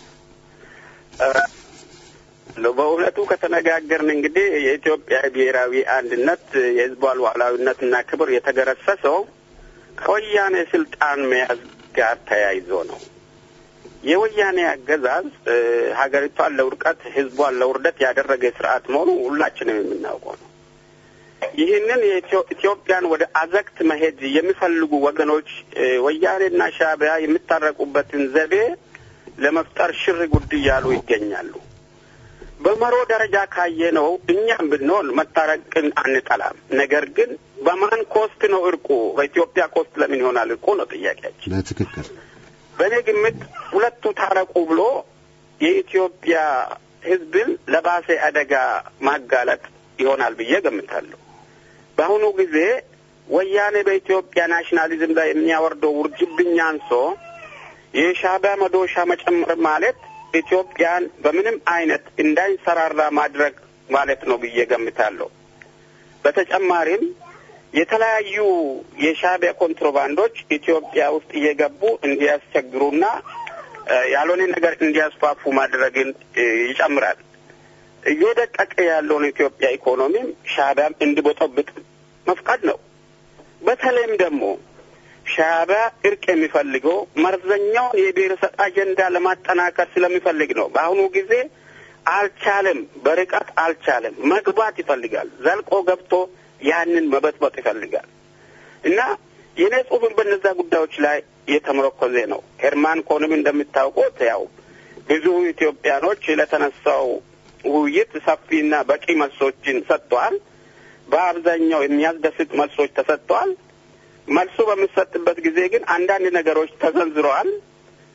በእውነቱ ከተነጋገርን እንግዲህ የኢትዮጵያ ብሔራዊ አንድነት የሕዝቧ ሉዓላዊነትና ክብር የተገረሰሰው ከወያኔ ስልጣን መያዝ ጋር ተያይዞ ነው። የወያኔ አገዛዝ ሀገሪቷን ለውድቀት ህዝቧን ለውርደት ያደረገ ስርዓት መሆኑ ሁላችንም የምናውቀው ነው። ይህንን ኢትዮጵያን ወደ አዘቅት መሄድ የሚፈልጉ ወገኖች ወያኔና ሻዕቢያ የሚታረቁበትን ዘዴ ለመፍጠር ሽር ጉድ እያሉ ይገኛሉ። በመሮ ደረጃ ካየነው እኛም ብንሆን መታረቅን አንጠላም። ነገር ግን በማን ኮስት ነው እርቁ? በኢትዮጵያ ኮስት ለምን ይሆናል እርቁ ነው ጥያቄያችን። በትክክል በእኔ ግምት ሁለቱ ታረቁ ብሎ የኢትዮጵያ ህዝብን ለባሰ አደጋ ማጋለጥ ይሆናል ብዬ ገምታለሁ። በአሁኑ ጊዜ ወያኔ በኢትዮጵያ ናሽናሊዝም ላይ የሚያወርደው ውርጅብኝ አንሶ የሻዕቢያ መዶሻ መጨመር ማለት ኢትዮጵያን በምንም አይነት እንዳይንሰራራ ማድረግ ማለት ነው ብዬ ገምታለሁ። በተጨማሪም የተለያዩ የሻዕቢያ ኮንትሮባንዶች ኢትዮጵያ ውስጥ እየገቡ እንዲያስቸግሩና ያልሆነ ነገር እንዲያስፋፉ ማድረግን ይጨምራል። እየደቀቀ ያለውን ኢትዮጵያ ኢኮኖሚም ሻዕቢያም እንዲቦጠብጥ መፍቀድ ነው። በተለይም ደግሞ ሻዕቢያ እርቅ የሚፈልገው መርዘኛውን የብሔረሰብ አጀንዳ ለማጠናከር ስለሚፈልግ ነው። በአሁኑ ጊዜ አልቻለም፣ በርቀት አልቻለም። መግባት ይፈልጋል። ዘልቆ ገብቶ ያንን መበጥበጥ ይፈልጋል እና የኔ ጽሁፍን በነዛ ጉዳዮች ላይ የተመረኮዘ ነው። ሄርማን ኮንም እንደምታውቁት ያው ብዙ ኢትዮጵያኖች ለተነሳው ውይይት ሰፊና በቂ መልሶችን ሰጥተዋል። በአብዛኛው የሚያስደስት መልሶች ተሰጥተዋል። መልሱ በሚሰጥበት ጊዜ ግን አንዳንድ ነገሮች ተዘንዝረዋል።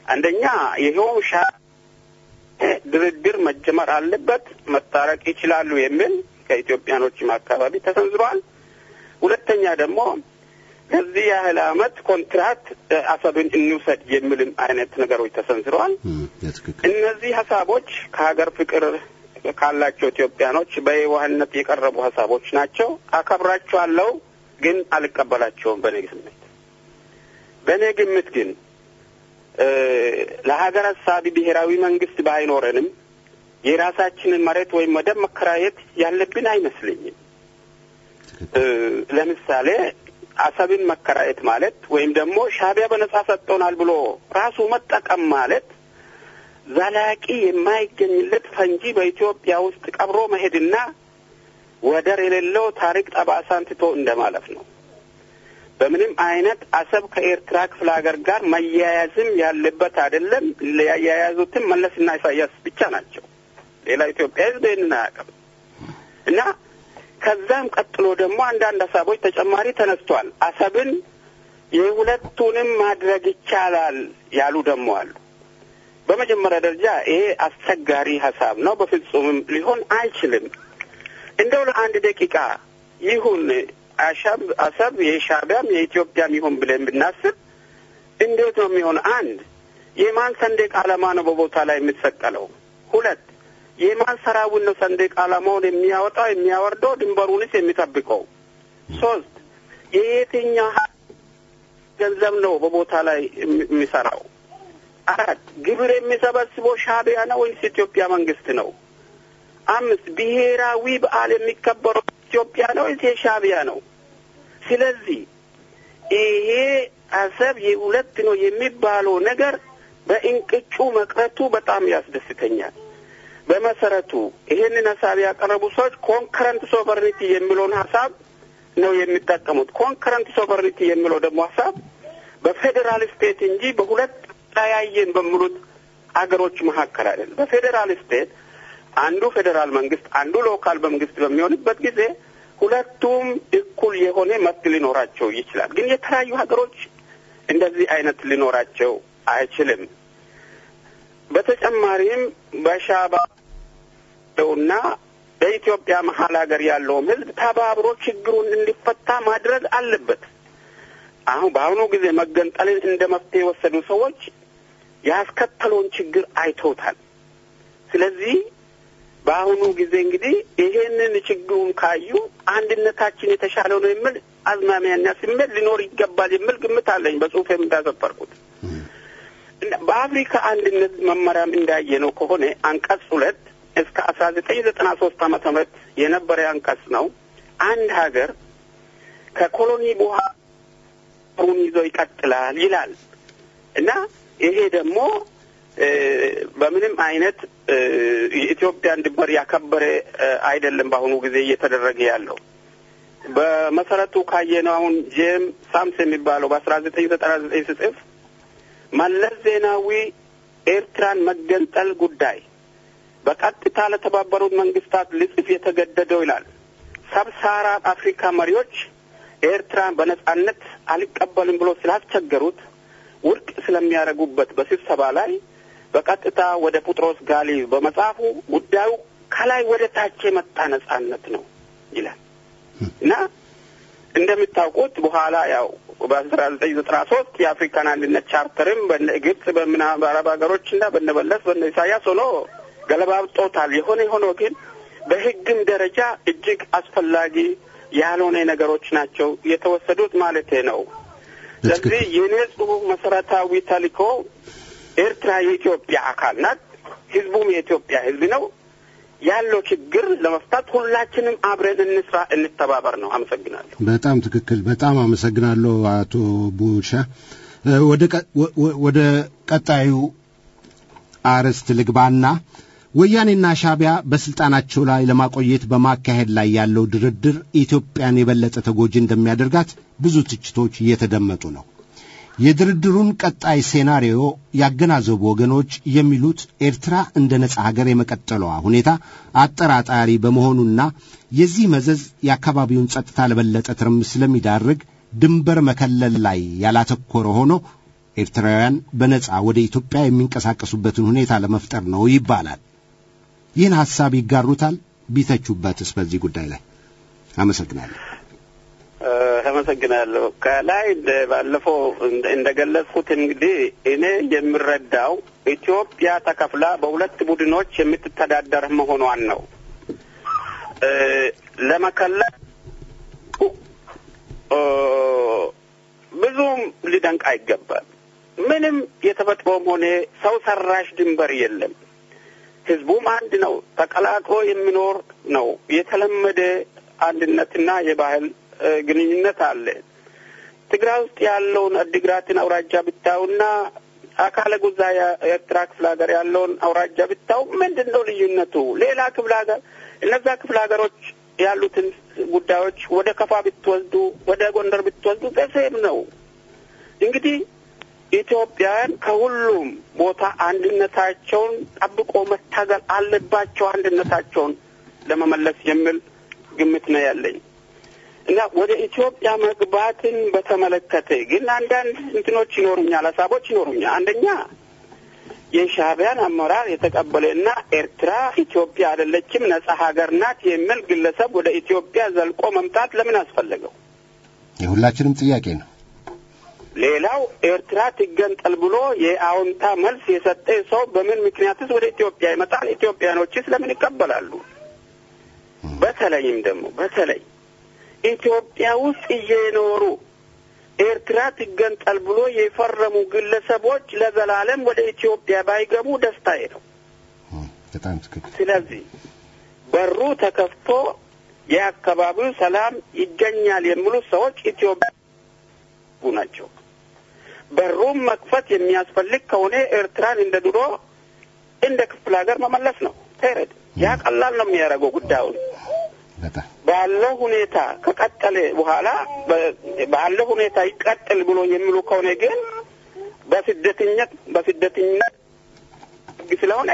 አንደኛ ይኸው ሻ ድርድር መጀመር አለበት፣ መታረቅ ይችላሉ የሚል ከኢትዮጵያኖችም አካባቢ ተሰንዝሯል። ሁለተኛ ደግሞ ከዚህ ያህል አመት ኮንትራት አሰብን እንውሰድ የሚልም አይነት ነገሮች ተሰንዝረዋል። ትክክል እነዚህ ሀሳቦች ከሀገር ፍቅር ካላቸው ኢትዮጵያኖች በየዋህነት የቀረቡ ሀሳቦች ናቸው። አከብራቸዋለሁ፣ ግን አልቀበላቸውም። በእኔ ስሜት በእኔ ግምት ግን ለሀገር ሀሳቢ ብሔራዊ መንግስት ባይኖረንም የራሳችንን መሬት ወይም ወደብ መከራየት ያለብን አይመስለኝም። ለምሳሌ አሰብን መከራየት ማለት ወይም ደግሞ ሻዕቢያ በነጻ ሰጥቶናል ብሎ ራሱ መጠቀም ማለት ዘላቂ የማይገኝለት ፈንጂ በኢትዮጵያ ውስጥ ቀብሮ መሄድና ወደር የሌለው ታሪክ ጠባሳን ትቶ እንደማለፍ ነው። በምንም አይነት አሰብ ከኤርትራ ክፍለ ሀገር ጋር መያያዝም ያለበት አይደለም። ያያያዙትም መለስና ኢሳያስ ብቻ ናቸው። ሌላ ኢትዮጵያ ሕዝብ ይህንን አያውቅም እና ከዛም ቀጥሎ ደግሞ አንዳንድ ሀሳቦች ተጨማሪ ተነስቷል። አሰብን የሁለቱንም ማድረግ ይቻላል ያሉ ደግሞ አሉ። በመጀመሪያ ደረጃ ይሄ አስቸጋሪ ሀሳብ ነው። በፍጹምም ሊሆን አይችልም። እንደው ለአንድ ደቂቃ ይሁን አሻብ አሰብ የሻዕቢያም የኢትዮጵያም ይሁን ብለን ብናስብ እንዴት ነው የሚሆን? አንድ የማን ሰንደቅ ዓላማ ነው በቦታ ላይ የምትሰቀለው? ሁለት የማን ሰራዊት ነው ሰንደቅ ዓላማውን የሚያወጣው የሚያወርደው፣ ድንበሩንስ የሚጠብቀው? ሶስት የየትኛው ገንዘብ ነው በቦታ ላይ የሚሰራው? አራት ግብር የሚሰበስበው ሻዕቢያ ነው ወይስ ኢትዮጵያ መንግስት ነው? አምስት ብሔራዊ በዓል የሚከበረው ኢትዮጵያ ነው ወይስ የሻዕቢያ ነው? ስለዚህ ይሄ አሰብ የሁለት ነው የሚባለው ነገር በእንቅጩ መቅረቱ በጣም ያስደስተኛል። በመሰረቱ ይሄንን ሀሳብ ያቀረቡ ሰዎች ኮንከረንት ሶቨርኒቲ የሚለውን ሀሳብ ነው የሚጠቀሙት። ኮንከረንት ሶቨርኒቲ የሚለው ደግሞ ሀሳብ በፌዴራል ስቴት እንጂ በሁለት ተያየን በሚሉት አገሮች መካከል አይደለም። በፌዴራል ስቴት አንዱ ፌዴራል መንግስት፣ አንዱ ሎካል መንግስት በሚሆንበት ጊዜ ሁለቱም እኩል የሆነ መብት ሊኖራቸው ይችላል። ግን የተለያዩ ሀገሮች እንደዚህ አይነት ሊኖራቸው አይችልም። በተጨማሪም በሻዕቢያውና በኢትዮጵያ መሀል ሀገር ያለውም ህዝብ ተባብሮ ችግሩን እንዲፈታ ማድረግ አለበት። አሁን በአሁኑ ጊዜ መገንጠልን እንደ መፍትሄ የወሰዱ ሰዎች ያስከተለውን ችግር አይተውታል። ስለዚህ በአሁኑ ጊዜ እንግዲህ ይሄንን ችግሩን ካዩ አንድነታችን የተሻለ ነው የሚል አዝማሚያና ስሜት ሊኖር ይገባል የሚል ግምት አለኝ። በጽሁፌም እንዳሰፈርኩት በአፍሪካ አንድነት መመሪያም እንዳየ ነው ከሆነ አንቀጽ ሁለት እስከ አስራ ዘጠኝ ዘጠና ሶስት ዓመተ ምህረት የነበረ አንቀጽ ነው። አንድ ሀገር ከኮሎኒ በኋላ ሩን ይዞ ይቀጥላል ይላል እና ይሄ ደግሞ በምንም አይነት የኢትዮጵያን ድንበር ያከበረ አይደለም። በአሁኑ ጊዜ እየተደረገ ያለው በመሰረቱ ካየነው አሁን ጄም ሳምስ የሚባለው በአስራ ዘጠኝ ዘጠና ዘጠኝ ስጽፍ መለስ ዜናዊ ኤርትራን መገንጠል ጉዳይ በቀጥታ ለተባበሩት መንግስታት ልጽፍ የተገደደው ይላል። ሰብሳራ አፍሪካ መሪዎች ኤርትራን በነጻነት አልቀበልም ብሎ ስላስቸገሩት ውድቅ ስለሚያደርጉበት በስብሰባ ላይ በቀጥታ ወደ ጴጥሮስ ጋሊ በመጽሐፉ ጉዳዩ ከላይ ወደ ታች የመጣ ነጻነት ነው ይላል እና እንደሚታውቁት በኋላ ያው በአስራ ዘጠኝ ዘጠና ሶስት የአፍሪካን አንድነት ቻርተርም በነ ግብጽ በምና በአረብ ሀገሮች እና በነ መለስ በነ ኢሳያስ ሆኖ ገለባብጦታል። የሆነ ሆኖ ግን በህግም ደረጃ እጅግ አስፈላጊ ያልሆነ ነገሮች ናቸው የተወሰዱት ማለት ነው። ስለዚህ የኔ ጽሁፍ መሰረታዊ ተልእኮ ኤርትራ የኢትዮጵያ አካል ናት፣ ህዝቡም የኢትዮጵያ ህዝብ ነው። ያለው ችግር ለመፍታት ሁላችንም አብረን እንስራ፣ እንተባበር ነው። አመሰግናለሁ። በጣም ትክክል። በጣም አመሰግናለሁ አቶ ቡሻ። ወደ ቀጣዩ አርዕስት ልግባና ወያኔና ሻዕቢያ በስልጣናቸው ላይ ለማቆየት በማካሄድ ላይ ያለው ድርድር ኢትዮጵያን የበለጠ ተጎጂ እንደሚያደርጋት ብዙ ትችቶች እየተደመጡ ነው። የድርድሩን ቀጣይ ሴናሪዮ ያገናዘቡ ወገኖች የሚሉት ኤርትራ እንደ ነጻ ሀገር የመቀጠሏ ሁኔታ አጠራጣሪ በመሆኑና የዚህ መዘዝ የአካባቢውን ጸጥታ ለበለጠ ትርምስ ስለሚዳርግ ድንበር መከለል ላይ ያላተኮረ ሆኖ ኤርትራውያን በነጻ ወደ ኢትዮጵያ የሚንቀሳቀሱበትን ሁኔታ ለመፍጠር ነው ይባላል። ይህን ሐሳብ ይጋሩታል? ቢተቹበትስ በዚህ ጉዳይ ላይ? አመሰግናለሁ። አመሰግናለሁ። ከላይ ባለፈው እንደገለጽኩት እንግዲህ እኔ የምረዳው ኢትዮጵያ ተከፍላ በሁለት ቡድኖች የምትተዳደር መሆኗን ነው። ለመከለል ብዙም ሊደንቅ አይገባል። ምንም የተፈጥሮም ሆነ ሰው ሰራሽ ድንበር የለም። ህዝቡም አንድ ነው። ተቀላቅሎ የሚኖር ነው። የተለመደ አንድነትና የባህል ግንኙነት አለ። ትግራይ ውስጥ ያለውን አዲግራትን አውራጃ ብታዩና አካለ ጉዛ የኤርትራ ክፍለ ሀገር ያለውን አውራጃ ብታዩ ምንድን ነው ልዩነቱ? ሌላ ክፍለ ሀገር እነዛ ክፍለ ሀገሮች ያሉትን ጉዳዮች ወደ ከፋ ብትወስዱ፣ ወደ ጎንደር ብትወስዱ በሴም ነው። እንግዲህ ኢትዮጵያውያን ከሁሉም ቦታ አንድነታቸውን ጠብቆ መታገል አለባቸው፣ አንድነታቸውን ለመመለስ የሚል ግምት ነው ያለኝ እና ወደ ኢትዮጵያ መግባትን በተመለከተ ግን አንዳንድ እንትኖች ይኖሩኛል፣ ሀሳቦች ይኖሩኛል። አንደኛ የሻዕቢያን አመራር የተቀበለ እና ኤርትራ ኢትዮጵያ አይደለችም ነጻ ሀገር ናት የሚል ግለሰብ ወደ ኢትዮጵያ ዘልቆ መምጣት ለምን አስፈለገው? የሁላችንም ጥያቄ ነው። ሌላው ኤርትራ ትገንጠል ብሎ የአዎንታ መልስ የሰጠ ሰው በምን ምክንያትስ ወደ ኢትዮጵያ ይመጣል? ኢትዮጵያኖችስ ለምን ይቀበላሉ? በተለይም ደግሞ በተለይ ኢትዮጵያ ውስጥ እየኖሩ ኤርትራ ትገንጠል ብሎ የፈረሙ ግለሰቦች ለዘላለም ወደ ኢትዮጵያ ባይገቡ ደስታዬ ነው። በጣም ትክክል። ስለዚህ በሩ ተከፍቶ የአካባቢው ሰላም ይገኛል የሚሉ ሰዎች ኢትዮጵያ ናቸው። በሩም መክፈት የሚያስፈልግ ከሆነ ኤርትራን እንደ ድሮ እንደ ክፍለ ሀገር መመለስ ነው። ተረድ ያ ቀላል ነው የሚያደርገው ጉዳዩን በጣም ባለው ሁኔታ ከቀጠለ በኋላ ባለው ሁኔታ ይቀጥል ብሎ የሚሉ ከሆነ ግን በስደተኝነት በስደተኝነት ስለሆነ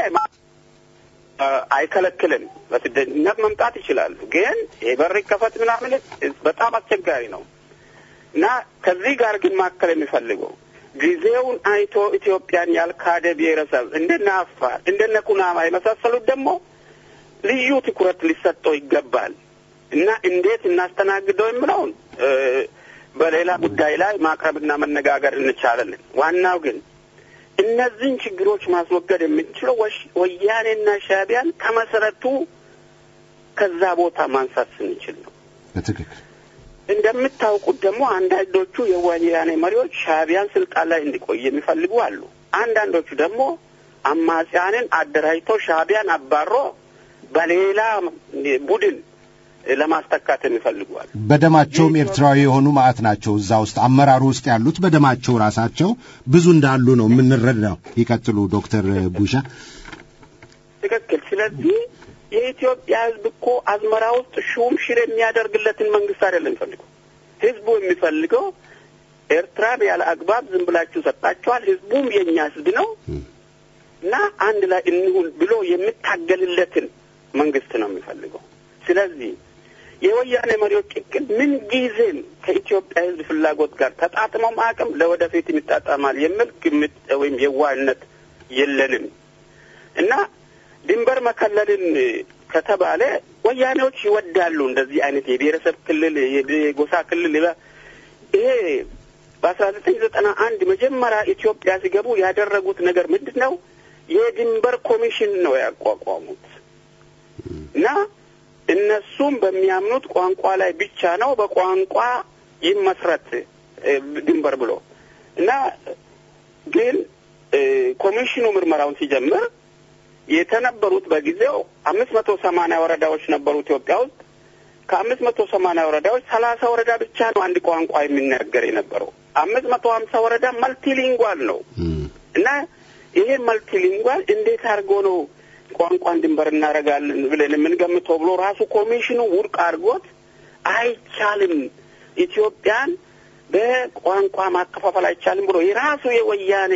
አይከለክልም። በስደተኝነት መምጣት ይችላሉ። ግን የበር ይከፈት ምናምን በጣም አስቸጋሪ ነው እና ከዚህ ጋር ግን ማከል የሚፈልገው ጊዜውን አይቶ ኢትዮጵያን ያልካደ ብሔረሰብ እንደነ አፋር እንደነ ኩናማ የመሳሰሉት ደግሞ ልዩ ትኩረት ሊሰጠው ይገባል እና እንዴት እናስተናግደው የምለውን በሌላ ጉዳይ ላይ ማቅረብና መነጋገር እንቻላለን። ዋናው ግን እነዚህን ችግሮች ማስወገድ የምንችለው ወያኔና ሻዕቢያን ከመሰረቱ ከዛ ቦታ ማንሳት ስንችል ነው። በትክክል እንደምታውቁት ደግሞ አንዳንዶቹ የወያኔ መሪዎች ሻዕቢያን ስልጣን ላይ እንዲቆይ የሚፈልጉ አሉ። አንዳንዶቹ ደግሞ አማጽያንን አደራጅቶ ሻዕቢያን አባሮ በሌላ ቡድን ለማስተካት የሚፈልጉ አሉ። በደማቸውም ኤርትራዊ የሆኑ ማዕት ናቸው። እዛ ውስጥ አመራሩ ውስጥ ያሉት በደማቸው ራሳቸው ብዙ እንዳሉ ነው የምንረዳው። ይቀጥሉ ዶክተር ቡሻ። ትክክል። ስለዚህ የኢትዮጵያ ሕዝብ እኮ አዝመራ ውስጥ ሹም ሽር የሚያደርግለትን መንግስት አይደለም የሚፈልገው። ሕዝቡ የሚፈልገው ኤርትራን ያለ አግባብ ዝም ብላችሁ ሰጣችኋል፣ ሕዝቡም የእኛ ሕዝብ ነው እና አንድ ላይ እንሁን ብሎ የሚታገልለትን መንግስት ነው የሚፈልገው። ስለዚህ የወያኔ መሪዎች እቅድ ምን ጊዜም ከኢትዮጵያ ህዝብ ፍላጎት ጋር ተጣጥመው አቅም ለወደፊት ይጣጣማል የሚል ግምት ወይም የዋህነት የለንም እና ድንበር መከለልን ከተባለ ወያኔዎች ይወዳሉ እንደዚህ አይነት የብሔረሰብ ክልል የጎሳ ክልል ይሄ በአስራ ዘጠኝ ዘጠና አንድ መጀመሪያ ኢትዮጵያ ሲገቡ ያደረጉት ነገር ምንድን ነው? የድንበር ኮሚሽን ነው ያቋቋሙት እና እነሱም በሚያምኑት ቋንቋ ላይ ብቻ ነው በቋንቋ ይመስረት ድንበር ብሎ እና ግን ኮሚሽኑ ምርመራውን ሲጀምር የተነበሩት በጊዜው አምስት መቶ ሰማንያ ወረዳዎች ነበሩ ኢትዮጵያ ውስጥ። ከአምስት መቶ ሰማንያ ወረዳዎች ሰላሳ ወረዳ ብቻ ነው አንድ ቋንቋ የሚናገር የነበረው። አምስት መቶ ሀምሳ ወረዳ መልቲሊንጓል ነው እና ይሄ መልቲሊንጓል እንዴት አድርጎ ነው ቋንቋን ድንበር እናደርጋለን ብለን የምንገምተው ብሎ ራሱ ኮሚሽኑ ውድቅ አድርጎት አይቻልም፣ ኢትዮጵያን በቋንቋ ማከፋፈል አይቻልም ብሎ የራሱ የወያኔ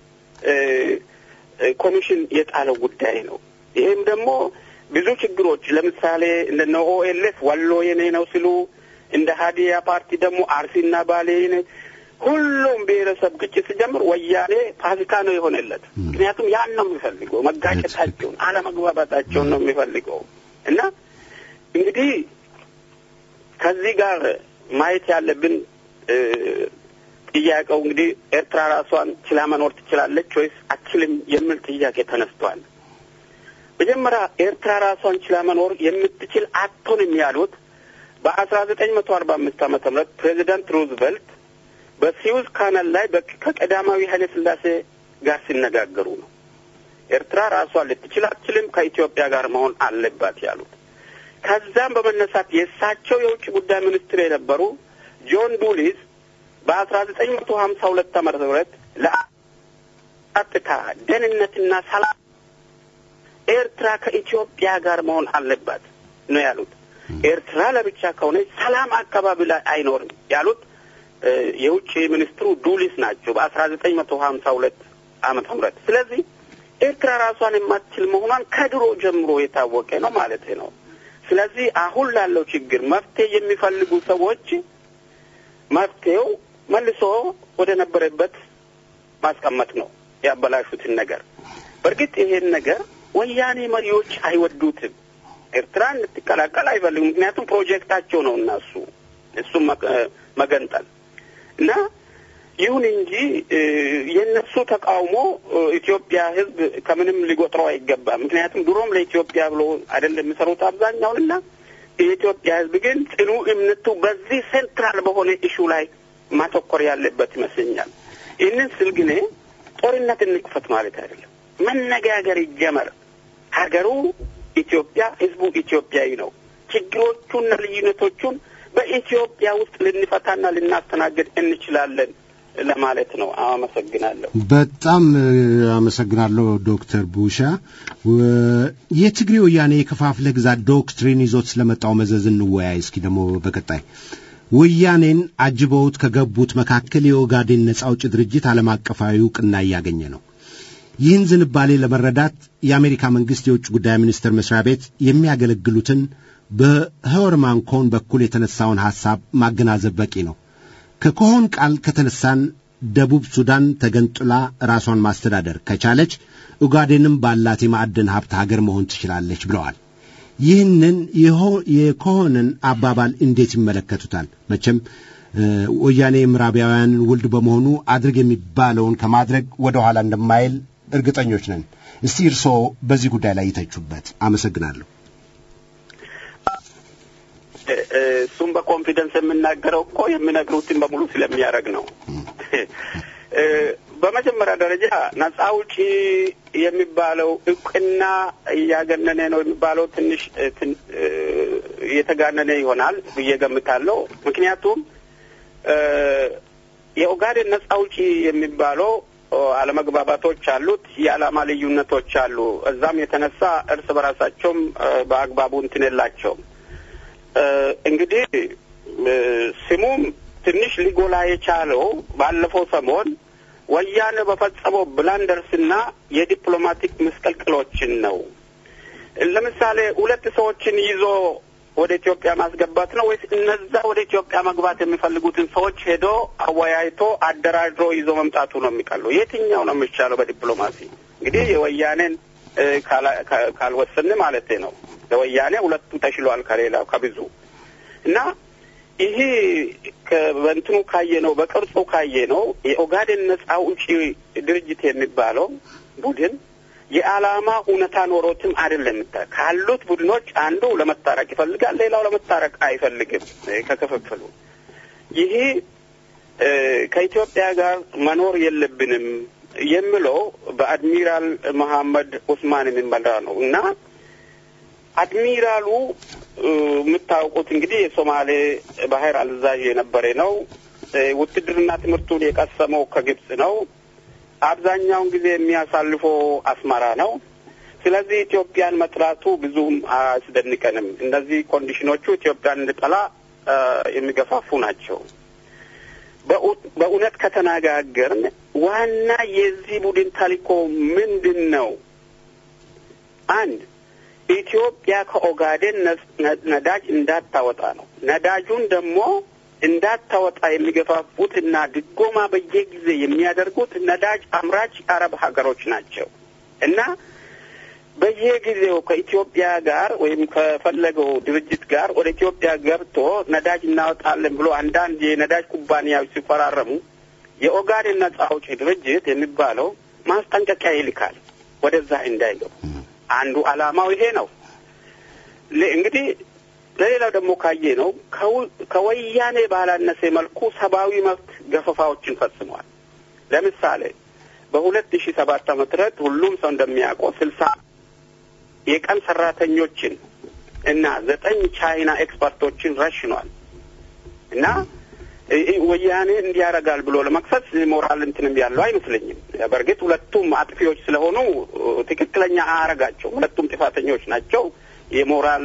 ኮሚሽን የጣለው ጉዳይ ነው። ይህም ደግሞ ብዙ ችግሮች ለምሳሌ እንደነ ኦኤልኤፍ ወሎ የኔ ነው ሲሉ እንደ ሀዲያ ፓርቲ ደግሞ አርሲና ባሌ ሁሉም ብሔረሰብ ግጭት ሲጀምር ወያኔ ፋሲካ ነው የሆነለት። ምክንያቱም ያን ነው የሚፈልገው፣ መጋጨታቸውን፣ አለመግባባታቸውን ነው የሚፈልገው እና እንግዲህ ከዚህ ጋር ማየት ያለብን ጥያቄው እንግዲህ ኤርትራ ራሷን ችላ መኖር ትችላለች ወይስ አትችልም የሚል ጥያቄ ተነስቷል። መጀመሪያ ኤርትራ ራሷን ችላ መኖር የምትችል አትሆንም ያሉት በአስራ ዘጠኝ መቶ አርባ አምስት ዓመተ ምህረት ፕሬዚዳንት ሩዝቨልት በሲዩዝ ካናል ላይ ከቀዳማዊ ኃይለ ሥላሴ ጋር ሲነጋገሩ ነው። ኤርትራ ራሷን ልትችል አትችልም፣ ከኢትዮጵያ ጋር መሆን አለባት ያሉት። ከዛም በመነሳት የእሳቸው የውጭ ጉዳይ ሚኒስትር የነበሩ ጆን ዱሊስ በአስራ ዘጠኝ መቶ ሀምሳ ሁለት ዓመተ ምህረት ለጸጥታ ደህንነትና ሰላም ኤርትራ ከኢትዮጵያ ጋር መሆን አለባት ነው ያሉት። ኤርትራ ለብቻ ከሆነች ሰላም አካባቢ ላይ አይኖርም ያሉት የውጭ ሚኒስትሩ ዱሊስ ናቸው በአስራ ዘጠኝ መቶ ሀምሳ ሁለት ዓመተ ምህረት ስለዚህ ኤርትራ ራሷን የማትችል መሆኗን ከድሮ ጀምሮ የታወቀ ነው ማለት ነው። ስለዚህ አሁን ላለው ችግር መፍትሄ የሚፈልጉ ሰዎች መፍትሄው መልሶ ወደ ነበረበት ማስቀመጥ ነው፣ ያበላሹትን ነገር። በእርግጥ ይሄን ነገር ወያኔ መሪዎች አይወዱትም። ኤርትራ እንድትቀላቀል አይፈልጉም። ምክንያቱም ፕሮጀክታቸው ነው እነሱ እሱም መገንጠል እና ይሁን እንጂ የእነሱ ተቃውሞ ኢትዮጵያ ሕዝብ ከምንም ሊቆጥረው አይገባም። ምክንያቱም ድሮም ለኢትዮጵያ ብሎ አይደለም የሚሰሩት አብዛኛውንና የኢትዮጵያ ሕዝብ ግን ጽኑ እምነቱ በዚህ ሴንትራል በሆነ ኢሹ ላይ ማተኮር ያለበት ይመስለኛል። ይህንን ስል ግን ጦርነት እንክፈት ማለት አይደለም። መነጋገር ይጀመር። ሀገሩ ኢትዮጵያ፣ ሕዝቡ ኢትዮጵያዊ ነው። ችግሮቹና ልዩነቶቹን በኢትዮጵያ ውስጥ ልንፈታና ልናስተናግድ እንችላለን ለማለት ነው። አመሰግናለሁ። በጣም አመሰግናለሁ ዶክተር ቡሻ። የትግሬ ወያኔ የከፋፍለህ ግዛት ዶክትሪን ይዞት ስለመጣው መዘዝ እንወያይ እስኪ ደግሞ በቀጣይ ወያኔን አጅበውት ከገቡት መካከል የኦጋዴን ነጻ አውጪ ድርጅት ዓለም አቀፋዊ እውቅና እያገኘ ነው። ይህን ዝንባሌ ለመረዳት የአሜሪካ መንግሥት የውጭ ጉዳይ ሚኒስቴር መስሪያ ቤት የሚያገለግሉትን በሄወርማን ኮን በኩል የተነሳውን ሐሳብ ማገናዘብ በቂ ነው። ከኮሆን ቃል ከተነሳን ደቡብ ሱዳን ተገንጥላ ራሷን ማስተዳደር ከቻለች ኡጋዴንም ባላት የማዕድን ሀብት ሀገር መሆን ትችላለች ብለዋል። ይህንን የኮሆንን አባባል እንዴት ይመለከቱታል? መቼም ወያኔ የምዕራባውያንን ውልድ በመሆኑ አድርግ የሚባለውን ከማድረግ ወደ ኋላ እንደማይል እርግጠኞች ነን። እስቲ እርስዎ በዚህ ጉዳይ ላይ ይተቹበት። አመሰግናለሁ። እሱም በኮንፊደንስ የምናገረው እኮ የሚነግሩትን በሙሉ ስለሚያደርግ ነው። በመጀመሪያ ደረጃ ነጻ አውጪ የሚባለው እውቅና እያገነነ ነው የሚባለው ትንሽ እየተጋነነ ይሆናል ብዬ ገምታለሁ። ምክንያቱም የኦጋዴን ነጻ አውጪ የሚባለው አለመግባባቶች አሉት፣ የዓላማ ልዩነቶች አሉ። እዛም የተነሳ እርስ በራሳቸውም በአግባቡ እንትን የላቸውም። እንግዲህ ስሙም ትንሽ ሊጎላ የቻለው ባለፈው ሰሞን ወያኔ በፈጸመው ብላንደርስና የዲፕሎማቲክ ምስቅልቅሎችን ነው። ለምሳሌ ሁለት ሰዎችን ይዞ ወደ ኢትዮጵያ ማስገባት ነው ወይስ እነዛ ወደ ኢትዮጵያ መግባት የሚፈልጉትን ሰዎች ሄዶ አወያይቶ አደራድሮ ይዞ መምጣቱ ነው የሚቀለው? የትኛው ነው የሚቻለው? በዲፕሎማሲ እንግዲህ የወያኔን ካልወሰን ማለት ነው። ለወያኔ ሁለቱ ተሽሏል ከሌላው ከብዙ እና ይሄ በእንትኑ ካየ ነው በቅርጹ ካየ ነው የኦጋዴን ነጻ አውጪ ድርጅት የሚባለው ቡድን የዓላማ እውነታ ኖሮትም አይደለም። ካሉት ቡድኖች አንዱ ለመታረቅ ይፈልጋል፣ ሌላው ለመታረቅ አይፈልግም። ከክፍፍሉ ይሄ ከኢትዮጵያ ጋር መኖር የለብንም የሚለው በአድሚራል መሐመድ ኡስማን የሚመራ ነው እና አድሚራሉ የምታውቁት እንግዲህ የሶማሌ ባህር አዛዥ የነበረ ነው። ውትድርና ትምህርቱን የቀሰመው ከግብጽ ነው። አብዛኛውን ጊዜ የሚያሳልፈው አስመራ ነው። ስለዚህ ኢትዮጵያን መጥላቱ ብዙም አያስደንቀንም። እነዚህ ኮንዲሽኖቹ ኢትዮጵያን እንድጠላ የሚገፋፉ ናቸው። በእውነት ከተነጋገርን ዋና የዚህ ቡድን ተልዕኮ ምንድን ነው? አንድ ኢትዮጵያ ከኦጋዴን ነዳጅ እንዳታወጣ ነው። ነዳጁን ደግሞ እንዳታወጣ የሚገፋፉትና ድጎማ በየጊዜ የሚያደርጉት ነዳጅ አምራች አረብ ሀገሮች ናቸው እና በየጊዜው ከኢትዮጵያ ጋር ወይም ከፈለገው ድርጅት ጋር ወደ ኢትዮጵያ ገብቶ ነዳጅ እናወጣለን ብሎ አንዳንድ የነዳጅ ኩባንያዎች ሲፈራረሙ የኦጋዴን ነጻ አውጪ ድርጅት የሚባለው ማስጠንቀቂያ ይልካል ወደዛ እንዳይገቡ። አንዱ ዓላማው ይሄ ነው። እንግዲህ ለሌላው ደግሞ ካየ ነው ከወያኔ ባላነሰ መልኩ ሰብአዊ መብት ገፈፋዎችን ፈጽሟል። ለምሳሌ በሁለት ሺ ሰባት ዓመተ ምህረት ሁሉም ሰው እንደሚያውቀው ስልሳ የቀን ሰራተኞችን እና ዘጠኝ ቻይና ኤክስፐርቶችን ረሽኗል እና ወያኔ እንዲያረጋል ብሎ ለመክሰስ ሞራል እንትንም ያለው አይመስለኝም። በእርግጥ ሁለቱም አጥፊዎች ስለሆኑ ትክክለኛ አያረጋቸው። ሁለቱም ጥፋተኞች ናቸው። የሞራል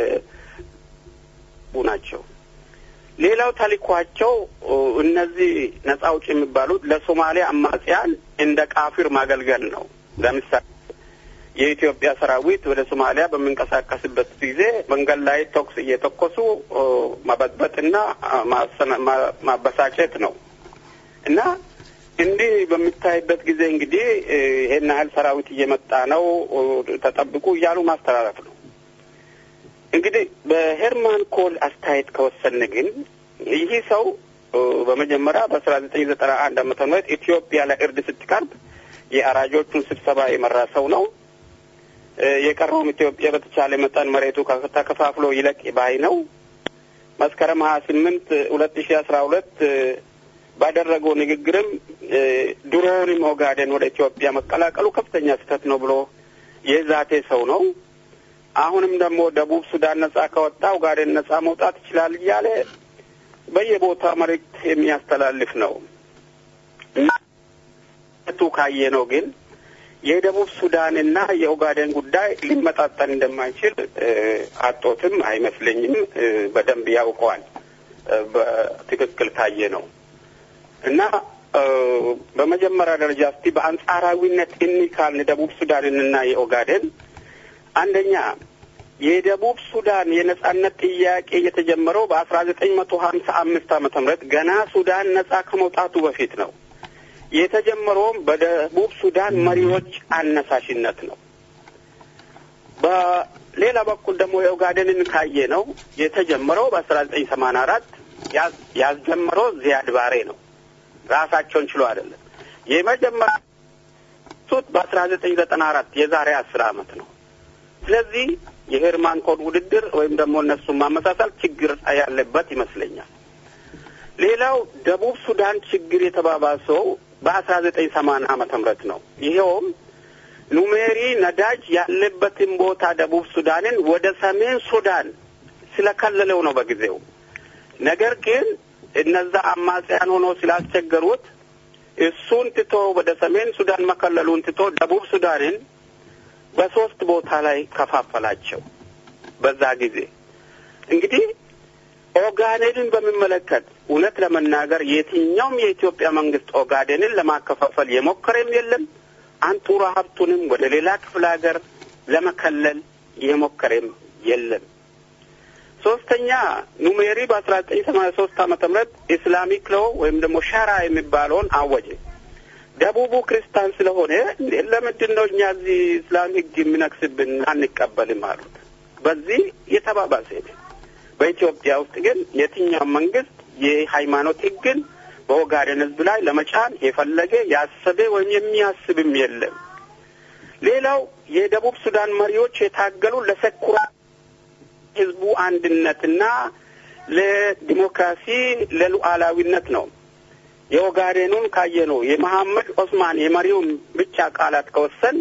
ናቸው። ሌላው ተልኳቸው እነዚህ ነጻ አውጪ የሚባሉት ለሶማሊያ አማጽያን እንደ ቃፊር ማገልገል ነው። ለምሳሌ የኢትዮጵያ ሰራዊት ወደ ሶማሊያ በሚንቀሳቀስበት ጊዜ መንገድ ላይ ተኩስ እየተኮሱ ማበጥበጥና ማበሳጨት ነው እና እንዲህ በሚታይበት ጊዜ እንግዲህ ይሄን ያህል ሰራዊት እየመጣ ነው ተጠብቁ እያሉ ማስተላለፍ ነው። እንግዲህ በሄርማን ኮል አስተያየት ከወሰን ግን ይህ ሰው በመጀመሪያ በአስራ ዘጠኝ ዘጠና አንድ ዓመተ ምህረት ኢትዮጵያ ለእርድ ስትቀርብ የአራጆቹን ስብሰባ የመራ ሰው ነው። የቀረውም ኢትዮጵያ በተቻለ መጠን መሬቱ ተከፋፍሎ ይለቅ ባይ ነው። መስከረም ሀያ ስምንት ሁለት ሺ አስራ ሁለት ባደረገው ንግግርም ድሮውንም ኦጋዴን ወደ ኢትዮጵያ መቀላቀሉ ከፍተኛ ስህተት ነው ብሎ የዛቴ ሰው ነው። አሁንም ደግሞ ደቡብ ሱዳን ነጻ ከወጣ ኦጋዴን ነጻ መውጣት ይችላል እያለ በየቦታ መልእክት የሚያስተላልፍ ነው እና ቱ ካየ ነው ግን የደቡብ ሱዳንና የኦጋዴን ጉዳይ ሊመጣጠን እንደማይችል አጦትም አይመስለኝም። በደንብ ያውቀዋል። በትክክል ካየ ነው እና በመጀመሪያ ደረጃ እስቲ በአንጻራዊነት እኒ ካልን ደቡብ ሱዳንንና የኦጋዴን አንደኛ የደቡብ ሱዳን የነጻነት ጥያቄ የተጀመረው በአስራ ዘጠኝ መቶ ሀምሳ አምስት ዓመተ ምህረት ገና ሱዳን ነጻ ከመውጣቱ በፊት ነው። የተጀመረውም በደቡብ ሱዳን መሪዎች አነሳሽነት ነው። በሌላ በኩል ደግሞ የኦጋዴንን ካየ ነው የተጀመረው በአስራ ዘጠኝ ሰማንያ አራት ያስጀመረው ዚያድ ባሬ ነው። ራሳቸውን ችሎ አይደለም። የመጀመሪያ ሱት በአስራ ዘጠኝ ዘጠና አራት የዛሬ አስር አመት ነው። ስለዚህ የሄርማን ኮድ ውድድር ወይም ደግሞ እነሱን ማመሳሰል ችግር ያለበት ይመስለኛል። ሌላው ደቡብ ሱዳን ችግር የተባባሰው በአስራ ዘጠኝ ሰማንያ ዓመተ ምህረት ነው። ይኸውም ኑሜሪ ነዳጅ ያለበትን ቦታ ደቡብ ሱዳንን ወደ ሰሜን ሱዳን ስለከለለው ነው በጊዜው። ነገር ግን እነዛ አማጽያን ሆኖ ስላስቸገሩት እሱን ትቶ ወደ ሰሜን ሱዳን መከለሉን ትቶ ደቡብ ሱዳንን በሶስት ቦታ ላይ ከፋፈላቸው። በዛ ጊዜ እንግዲህ ኦጋዴንን በሚመለከት እውነት ለመናገር የትኛውም የኢትዮጵያ መንግስት ኦጋዴንን ለማከፋፈል የሞከረም የለም። አንጡራ ሀብቱንም ወደ ሌላ ክፍለ ሀገር ለመከለል የሞከረም የለም። ሶስተኛ ኑሜሪ በአስራ ዘጠኝ ሰማንያ ሶስት ዓመተ ምህረት ኢስላሚክ ሎ ወይም ደግሞ ሻራ የሚባለውን አወጀ። ደቡቡ ክርስቲያን ስለሆነ ለምንድን ነው እኛ እዚህ እስላም ህግ የሚነግስብን አንቀበልም አሉት። በዚህ የተባባሰ በኢትዮጵያ ውስጥ ግን የትኛውም መንግስት የሃይማኖት ህግን በኦጋዴን ህዝብ ላይ ለመጫን የፈለገ ያሰበ ወይም የሚያስብም የለም። ሌላው የደቡብ ሱዳን መሪዎች የታገሉ ለሰኩራ ህዝቡ አንድነትና ለዲሞክራሲ ለሉዓላዊነት ነው። የኦጋዴኑን ካየ ነው የመሐመድ ኦስማን የመሪውን ብቻ ቃላት ከወሰን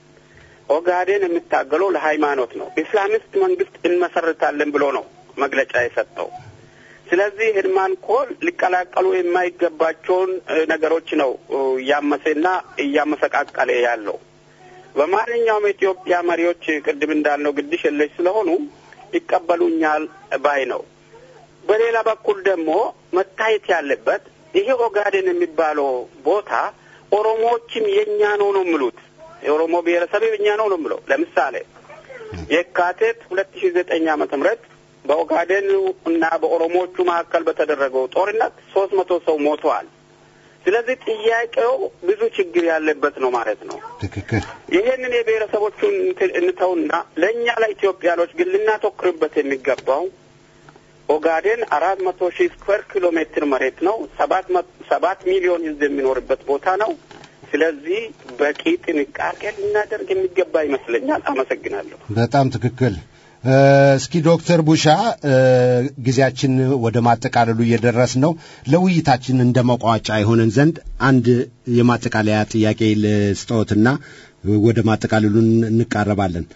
ኦጋዴን የሚታገለው ለሃይማኖት ነው። ኢስላሚስት መንግስት እንመሰርታለን ብሎ ነው መግለጫ የሰጠው። ስለዚህ ህድማን ኮል ሊቀላቀሉ የማይገባቸውን ነገሮች ነው እያመሰና እያመሰቃቀለ ያለው። በማንኛውም የኢትዮጵያ መሪዎች ቅድም እንዳልነው ግድሽ የለሽ ስለሆኑ ይቀበሉኛል ባይ ነው። በሌላ በኩል ደግሞ መታየት ያለበት ይሄ ኦጋዴን የሚባለው ቦታ ኦሮሞዎችም የእኛ ነው ነው የሚሉት የኦሮሞ ብሔረሰብ የእኛ ነው ነው የምለው። ለምሳሌ የካቲት ሁለት ሺ ዘጠኝ ዓመተ ምህረት በኦጋዴን እና በኦሮሞዎቹ መካከል በተደረገው ጦርነት ሶስት መቶ ሰው ሞተዋል። ስለዚህ ጥያቄው ብዙ ችግር ያለበት ነው ማለት ነው። ትክክል። ይህንን የብሔረሰቦቹን እንትን እንተውና ለእኛ ለኢትዮጵያኖች ግን ልናተኩርበት የሚገባው ኦጋዴን አራት መቶ ሺህ ስኩዌር ኪሎ ሜትር መሬት ነው። ሰባት ሰባት ሚሊዮን ሕዝብ የሚኖርበት ቦታ ነው። ስለዚህ በቂ ጥንቃቄ ልናደርግ የሚገባ ይመስለኛል። አመሰግናለሁ። በጣም ትክክል። እስኪ ዶክተር ቡሻ ጊዜያችን ወደ ማጠቃለሉ እየደረስ ነው። ለውይይታችን እንደ መቋጫ የሆነን ዘንድ አንድ የማጠቃለያ ጥያቄ ልስጠዎትና ወደ ማጠቃለሉ እንቃረባለን።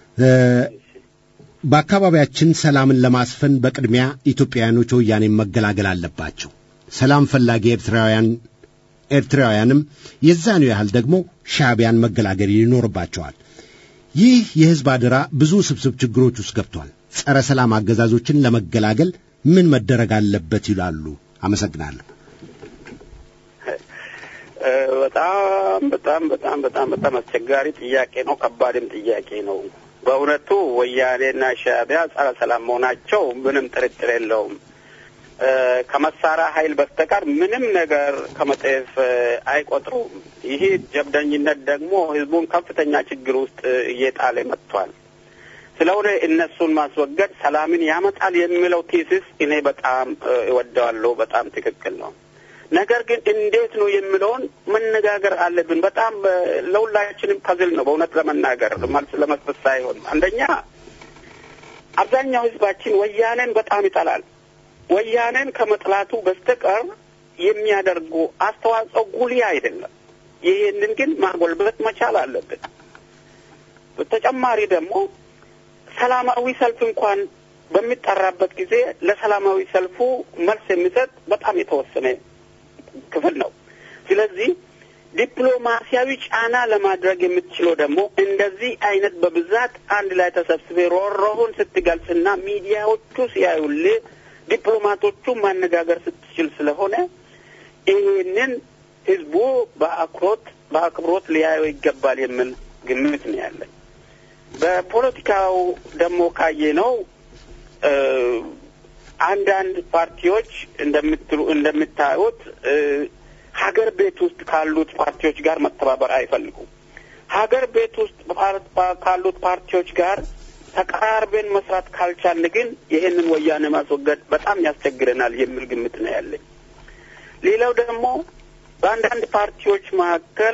በአካባቢያችን ሰላምን ለማስፈን በቅድሚያ ኢትዮጵያውያኖች ወያኔን መገላገል አለባቸው። ሰላም ፈላጊ ኤርትራውያን ኤርትራውያንም የዛኑ ያህል ደግሞ ሻዕቢያን መገላገል ይኖርባቸዋል። ይህ የሕዝብ አደራ ብዙ ስብስብ ችግሮች ውስጥ ገብቷል። ጸረ ሰላም አገዛዞችን ለመገላገል ምን መደረግ አለበት ይላሉ? አመሰግናለሁ። በጣም በጣም በጣም በጣም በጣም አስቸጋሪ ጥያቄ ነው። ከባድም ጥያቄ ነው። በእውነቱ ወያኔና ሻዕቢያ ጸረ ሰላም መሆናቸው ምንም ጥርጥር የለውም። ከመሳሪያ ኃይል በስተቀር ምንም ነገር ከመጤፍ አይቆጥሩም። ይህ ጀብደኝነት ደግሞ ህዝቡን ከፍተኛ ችግር ውስጥ እየጣለ መጥቷል። ስለሆነ እነሱን ማስወገድ ሰላምን ያመጣል የሚለው ቴሲስ እኔ በጣም እወደዋለሁ። በጣም ትክክል ነው። ነገር ግን እንዴት ነው የሚለውን መነጋገር አለብን። በጣም ለሁላችንም ፐዝል ነው በእውነት ለመናገር መልስ ለመስጠት ሳይሆን፣ አንደኛ አብዛኛው ህዝባችን ወያኔን በጣም ይጠላል። ወያኔን ከመጥላቱ በስተቀር የሚያደርጉ አስተዋጽኦ ጉልህ አይደለም። ይህንን ግን ማጎልበት መቻል አለብን። በተጨማሪ ደግሞ ሰላማዊ ሰልፍ እንኳን በሚጠራበት ጊዜ ለሰላማዊ ሰልፉ መልስ የሚሰጥ በጣም የተወሰነ ክፍል ነው። ስለዚህ ዲፕሎማሲያዊ ጫና ለማድረግ የምትችለው ደግሞ እንደዚህ አይነት በብዛት አንድ ላይ ተሰብስቤ ሮሮውን ስትገልጽና ሚዲያዎቹ ሲያዩልህ ዲፕሎማቶቹ ማነጋገር ስትችል ስለሆነ ይህንን ህዝቡ በአክሮት በአክብሮት ሊያየው ይገባል የሚል ግምት ነው ያለን። በፖለቲካው ደግሞ ካየ ነው አንዳንድ ፓርቲዎች እንደምትሉ እንደምታዩት ሀገር ቤት ውስጥ ካሉት ፓርቲዎች ጋር መተባበር አይፈልጉም። ሀገር ቤት ውስጥ ካሉት ፓርቲዎች ጋር ተቀራርበን መስራት ካልቻልን ግን ይህንን ወያኔ ማስወገድ በጣም ያስቸግረናል የሚል ግምት ነው ያለኝ። ሌላው ደግሞ በአንዳንድ ፓርቲዎች መካከል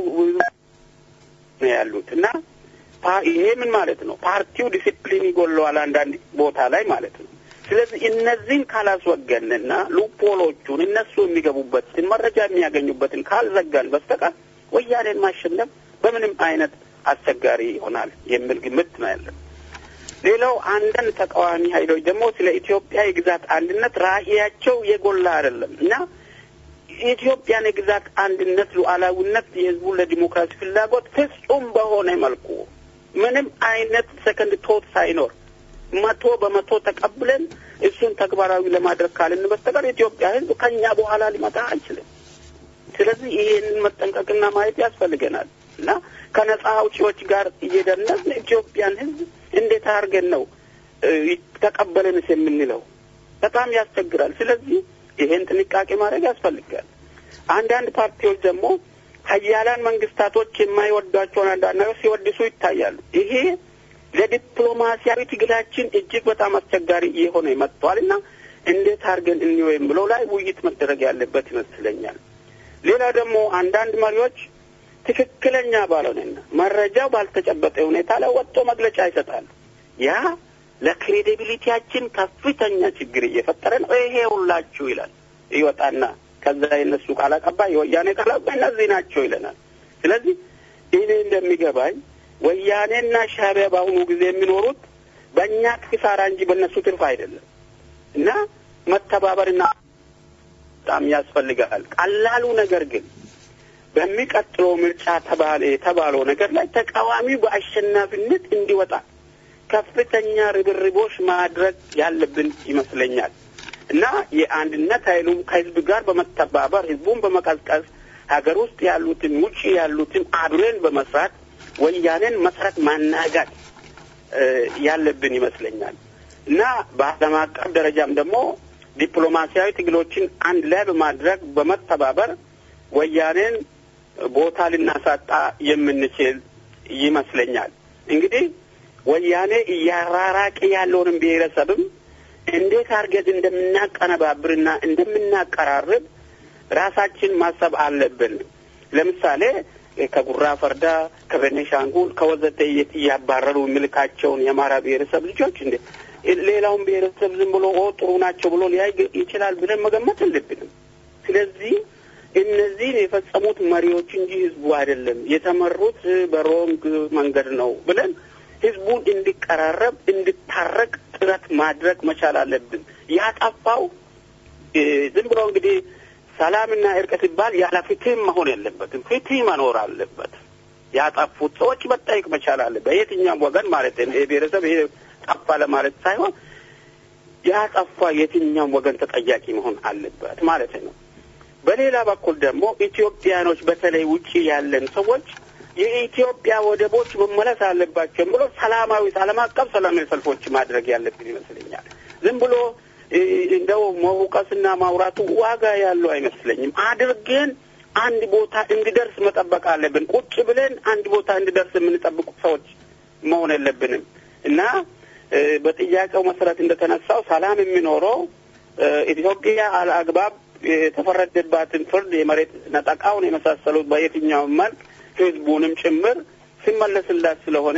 ነው ያሉት እና ይሄ ምን ማለት ነው? ፓርቲው ዲሲፕሊን ይጎለዋል አንዳንድ ቦታ ላይ ማለት ነው። ስለዚህ እነዚህን ካላስወገንና ሉፖሎቹን እነሱ የሚገቡበትን መረጃ የሚያገኙበትን ካልዘጋን በስተቀር ወያኔን ማሸነፍ በምንም አይነት አስቸጋሪ ይሆናል የሚል ግምት ነው ያለን። ሌላው አንዳንድ ተቃዋሚ ኃይሎች ደግሞ ስለ ኢትዮጵያ የግዛት አንድነት ራዕያቸው የጎላ አይደለም እና የኢትዮጵያን የግዛት አንድነት ሉዓላዊነት፣ የህዝቡን ለዲሞክራሲ ፍላጎት ፍጹም በሆነ መልኩ ምንም አይነት ሰከንድ ቶት ሳይኖር መቶ በመቶ ተቀብለን እሱን ተግባራዊ ለማድረግ ካልን በስተቀር የኢትዮጵያ ህዝብ ከኛ በኋላ ሊመጣ አይችልም። ስለዚህ ይሄንን መጠንቀቅና ማየት ያስፈልገናል እና ከነጻ አውጪዎች ጋር እየደነስን ኢትዮጵያን ህዝብ እንዴት አድርገን ነው ተቀበለንስ የምንለው? በጣም ያስቸግራል። ስለዚህ ይሄን ጥንቃቄ ማድረግ ያስፈልጋል። አንዳንድ ፓርቲዎች ደግሞ ሀያላን መንግስታቶች የማይወዷቸውን አንዳንድ ነገር ሲወድሱ ይታያሉ። ይሄ ለዲፕሎማሲያዊ ትግላችን እጅግ በጣም አስቸጋሪ እየሆነ መጥቷል እና እንዴት አድርገን እንየው የምለው ላይ ውይይት መደረግ ያለበት ይመስለኛል። ሌላ ደግሞ አንዳንድ መሪዎች ትክክለኛ ባልሆነና መረጃው ባልተጨበጠ ሁኔታ ላይ ወጥቶ መግለጫ ይሰጣሉ። ያ ለክሬዲቢሊቲያችን ከፍተኛ ችግር እየፈጠረ ነው። ይሄ ሁላችሁ ይላል ይወጣና ከዛ የነሱ ቃል አቀባይ የወያኔ ቃል አቀባይ እነዚህ ናቸው ይለናል። ስለዚህ እኔ እንደሚገባኝ ወያኔና ሻዕቢያ በአሁኑ ጊዜ የሚኖሩት በእኛ ኪሳራ እንጂ በእነሱ ትርፍ አይደለም እና መተባበርና በጣም ያስፈልጋል። ቀላሉ ነገር ግን በሚቀጥለው ምርጫ ተባለ የተባለው ነገር ላይ ተቃዋሚው በአሸናፊነት እንዲወጣ ከፍተኛ ርብርቦች ማድረግ ያለብን ይመስለኛል እና የአንድነት ኃይሉም ከህዝብ ጋር በመተባበር ህዝቡን በመቀዝቀዝ ሀገር ውስጥ ያሉትን ውጭ ያሉትን አብረን በመስራት ወያኔን መሰረት ማናጋት ያለብን ይመስለኛል። እና በዓለም አቀፍ ደረጃም ደግሞ ዲፕሎማሲያዊ ትግሎችን አንድ ላይ በማድረግ በመተባበር ወያኔን ቦታ ልናሳጣ የምንችል ይመስለኛል። እንግዲህ ወያኔ እያራራቀ ያለውንም ብሔረሰብም እንዴት አድርገን እንደምናቀነባብርና እንደምናቀራርብ ራሳችን ማሰብ አለብን። ለምሳሌ ከጉራ ፈርዳ፣ ከቤኒሻንጉል፣ ከወዘተ እያባረሩ የሚልካቸውን የአማራ ብሔረሰብ ልጆች እንደ ሌላውን ብሔረሰብ ዝም ብሎ ኦ ጥሩ ናቸው ብሎ ሊያይ ይችላል ብለን መገመት የለብንም። ስለዚህ እነዚህን የፈጸሙት መሪዎች እንጂ ህዝቡ አይደለም። የተመሩት በሮንግ መንገድ ነው ብለን ህዝቡን እንዲቀራረብ እንዲታረቅ ጥረት ማድረግ መቻል አለብን። ያጠፋው ዝም ብሎ እንግዲህ ሰላምና እርቅ ሲባል ያለ ፍትህ መሆን የለበትም። ፍትህ መኖር አለበት። ያጠፉት ሰዎች መጠየቅ መቻል አለበት። በየትኛውም ወገን ማለት ነው። ይሄ ብሔረሰብ ይሄ ጠፋ ለማለት ሳይሆን ያጠፋ የትኛውም ወገን ተጠያቂ መሆን አለበት ማለት ነው። በሌላ በኩል ደግሞ ኢትዮጵያኖች በተለይ ውጪ ያለን ሰዎች የኢትዮጵያ ወደቦች መመለስ አለባቸው ብሎ ሰላማዊ ዓለም አቀፍ ሰላማዊ ሰልፎች ማድረግ ያለብን ይመስለኛል። ዝም ብሎ እንደው መውቀስና ማውራቱ ዋጋ ያለው አይመስለኝም። አድርገን አንድ ቦታ እንዲደርስ መጠበቅ አለብን። ቁጭ ብለን አንድ ቦታ እንዲደርስ የምንጠብቁ ሰዎች መሆን የለብንም እና በጥያቄው መሰረት እንደተነሳው ሰላም የሚኖረው ኢትዮጵያ አልአግባብ የተፈረደባትን ፍርድ የመሬት ነጠቃውን የመሳሰሉት በየትኛውም መልክ ህዝቡንም ጭምር ሲመለስላት ስለሆነ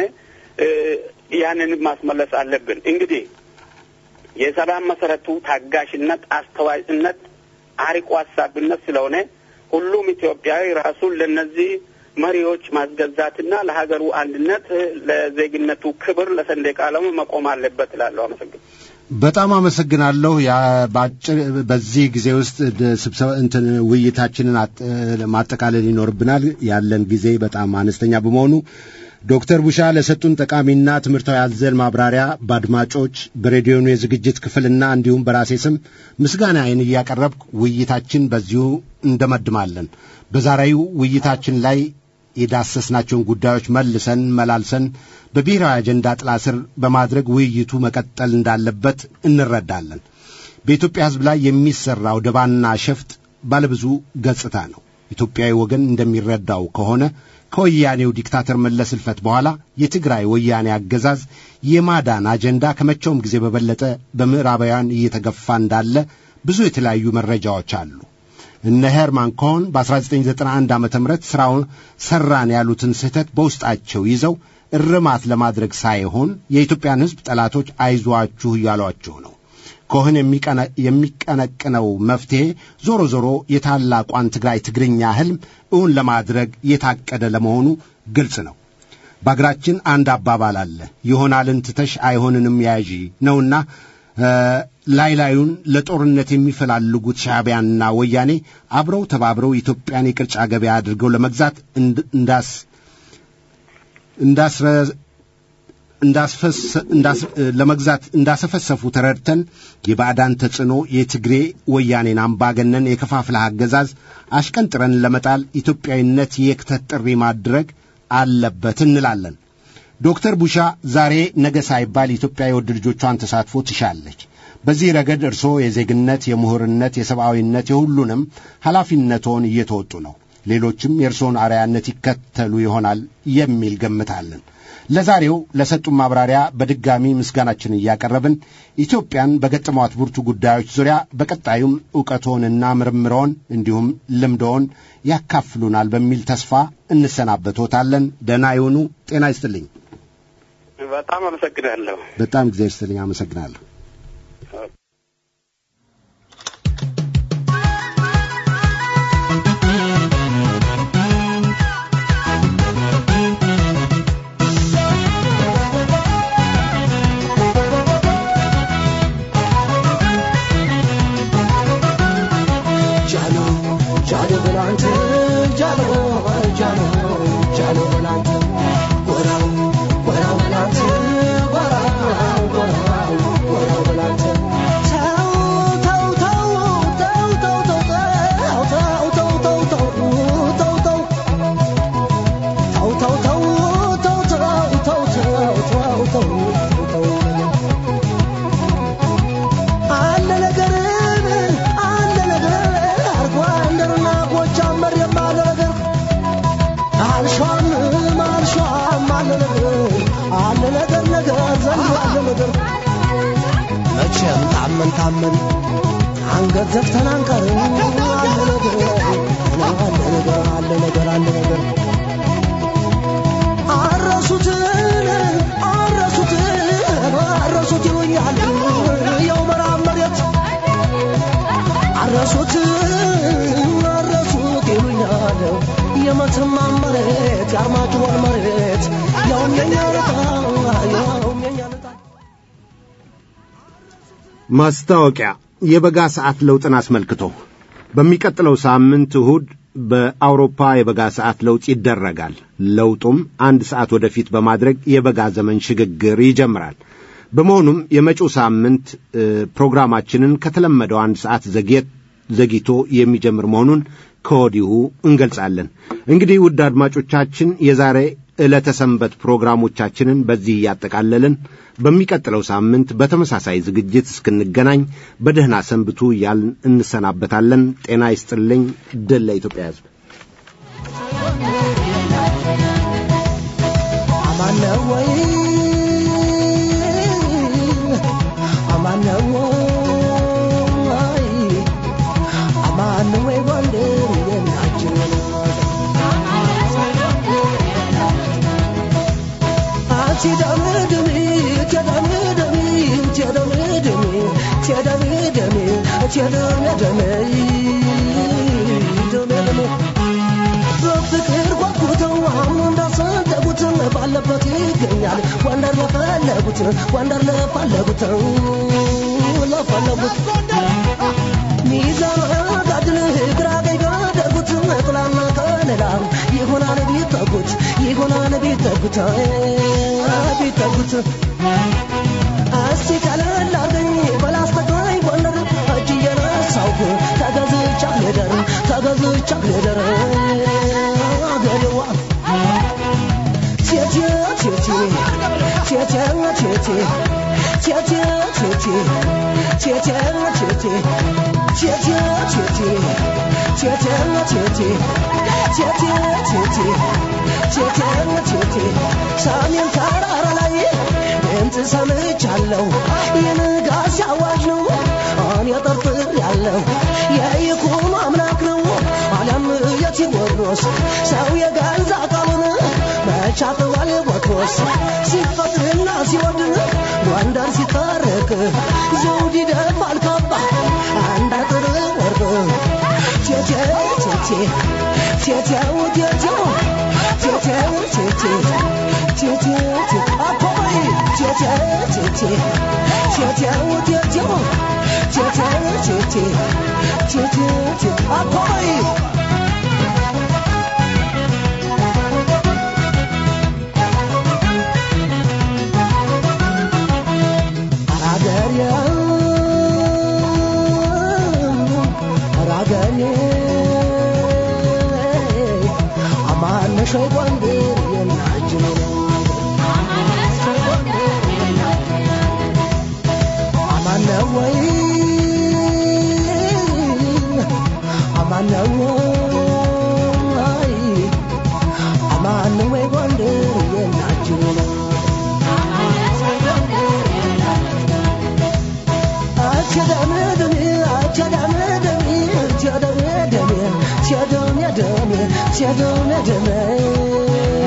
ያንን ማስመለስ አለብን። እንግዲህ የሰላም መሰረቱ ታጋሽነት፣ አስተዋይነት፣ አርቆ ሀሳብነት ስለሆነ ሁሉም ኢትዮጵያዊ ራሱን ለነዚህ መሪዎች ማስገዛትና ለሀገሩ አንድነት፣ ለዜግነቱ ክብር፣ ለሰንደቅ ዓላማ መቆም አለበት እላለሁ። አመሰግን በጣም አመሰግናለሁ። በአጭር በዚህ ጊዜ ውስጥ ስብሰባ እንትን ውይይታችንን ማጠቃለል ይኖርብናል። ያለን ጊዜ በጣም አነስተኛ በመሆኑ ዶክተር ቡሻ ለሰጡን ጠቃሚና ትምህርታዊ አዘል ማብራሪያ በአድማጮች በሬዲዮኑ የዝግጅት ክፍልና እንዲሁም በራሴ ስም ምስጋናዬን እያቀረብኩ ውይይታችን በዚሁ እንደመድማለን። በዛሬው ውይይታችን ላይ የዳሰስናቸውን ጉዳዮች መልሰን መላልሰን በብሔራዊ አጀንዳ ጥላ ስር በማድረግ ውይይቱ መቀጠል እንዳለበት እንረዳለን። በኢትዮጵያ ሕዝብ ላይ የሚሠራው ደባና ሸፍጥ ባለብዙ ገጽታ ነው። ኢትዮጵያዊ ወገን እንደሚረዳው ከሆነ ከወያኔው ዲክታተር መለስ ሕልፈት በኋላ የትግራይ ወያኔ አገዛዝ የማዳን አጀንዳ ከመቼውም ጊዜ በበለጠ በምዕራባውያን እየተገፋ እንዳለ ብዙ የተለያዩ መረጃዎች አሉ። እነ ሄርማን ኮሆን በ1991 ዓ ም ሥራውን ሠራን ያሉትን ስህተት በውስጣቸው ይዘው እርማት ለማድረግ ሳይሆን የኢትዮጵያን ሕዝብ ጠላቶች አይዟችሁ እያሏችሁ ነው። ኮህን የሚቀነቅነው መፍትሔ ዞሮ ዞሮ የታላቋን ትግራይ ትግርኛ ሕልም እውን ለማድረግ የታቀደ ለመሆኑ ግልጽ ነው። በአገራችን አንድ አባባል አለ፣ ይሆናልን ትተሽ አይሆንንም ያዢ ነውና ላይ ላዩን ለጦርነት የሚፈላልጉት ሻዕቢያና ወያኔ አብረው ተባብረው ኢትዮጵያን የቅርጫ ገበያ አድርገው ለመግዛት እንዳስ እንዳስረ ለመግዛት እንዳሰፈሰፉ ተረድተን የባዕዳን ተጽዕኖ የትግሬ ወያኔን አምባገነን የከፋፍለ አገዛዝ አሽቀንጥረን ለመጣል ኢትዮጵያዊነት የክተት ጥሪ ማድረግ አለበት እንላለን። ዶክተር ቡሻ ዛሬ ነገ ሳይባል ኢትዮጵያ የወድ ልጆቿን ተሳትፎ ትሻለች። በዚህ ረገድ እርስዎ የዜግነት፣ የምሁርነት፣ የሰብአዊነት የሁሉንም ኃላፊነቶን እየተወጡ ነው። ሌሎችም የእርስዎን አርያነት ይከተሉ ይሆናል የሚል ገምታለን። ለዛሬው ለሰጡን ማብራሪያ በድጋሚ ምስጋናችን እያቀረብን ኢትዮጵያን በገጠሟት ብርቱ ጉዳዮች ዙሪያ በቀጣዩም ዕውቀቶንና ምርምሮን እንዲሁም ልምዶን ያካፍሉናል በሚል ተስፋ እንሰናበቶታለን። ደህና ይሁኑ። ጤና ይስጥልኝ። በጣም አመሰግናለሁ። በጣም ጊዜ ይስጥልኝ። አመሰግናለሁ። What አለ ነገር አለ ነገር ነገር ዘንድሮ አለ ነገር መቼም ታመን ታመን አንገት ዘግተን አንቀርም አለ ነገር አለ ነገር አለ ነገር አለ ነገር አረሱትን አረሱትን አረሱት ይሉኛል የው መራብ መሬት አረሱት አረሱት ይሉኛል የመተማ መሬት የአርማጭሆን መሬት ያውም የኛ ልጣ ያውም የኛ ልጣ ማስታወቂያ የበጋ ሰዓት ለውጥን አስመልክቶ በሚቀጥለው ሳምንት እሁድ በአውሮፓ የበጋ ሰዓት ለውጥ ይደረጋል። ለውጡም አንድ ሰዓት ወደፊት በማድረግ የበጋ ዘመን ሽግግር ይጀምራል። በመሆኑም የመጪው ሳምንት እ፣ ፕሮግራማችንን ከተለመደው አንድ ሰዓት ዘግየት ዘግይቶ የሚጀምር መሆኑን ከወዲሁ እንገልጻለን። እንግዲህ ውድ አድማጮቻችን የዛሬ ዕለተ ሰንበት ፕሮግራሞቻችንን በዚህ እያጠቃለልን በሚቀጥለው ሳምንት በተመሳሳይ ዝግጅት እስክንገናኝ በደህና ሰንብቱ እያልን እንሰናበታለን። ጤና ይስጥልኝ። ድል ለኢትዮጵያ ሕዝብ። አማነ ወይ አማነ ወይ አማነ ወይ ጎንደር የናችን አትደምድሚ ትደምድሚ ትደምድሚ ትደምድሚ ትደምድሚ ደምድሚ በፍቅር ጓጉተው አሁን እንዳሰደጉት ባለበት ይገኛል ጎንደር ለፈለጉት ጎንደር ለፈለጉት ለፈለጉት ሚዛን ጋድል ግራ ቀኝ ጋደጉት ጥላና ከለላ ይሆናል ቢጠጉት ይሆናል ቢጠጉት ቢጠጉት እስቲ ቀለል አርገኝ በላስተጋኝ ጎንደር እጅ እየነሳውኩ ተገዝቻ ልደር ተገዝቻ ልደር አገሬዋ ቴቴ ቴቴ ቴቴ ቴቴ ቴቴ ቴቴ ቴቴ ቴቴ ቴቴ ቴቴ ቴቴ ቴቴ ቴቴ ቴቴ ቴቴ ቴቴ ሰሜን ተራራ ላይ ድምፅ ሰምቻለሁ የንጋት አዋጅ ነው እኔ ጠርጥር ያለው የይኩኖ አምላክ ነው አለም የቴዎድሮስ ሰው የገዛ ቃሉን መቻጥዋል ቦትሮስ ሲፈትና ሲወድ ጎንደር ሲታረቅ ዘውድ ይደፋል ካባ አንድ አጥር ወርቅ ቴቴ ቴቴ ቴቴው ቴቴው ቴቴው ቴቴ ቴቴ ቴቴ አፖይ ቴቴ ቴቴ ቴቴው ቴቴው ቴቴው ቴቴ ቴቴ ቴቴ አፖይ አራገሬ አራገሬ አማነሽ ጎንደር የናችን አማነ ወይ አማነ ወይ አማነ ወይ ጎንደር የናችን Tell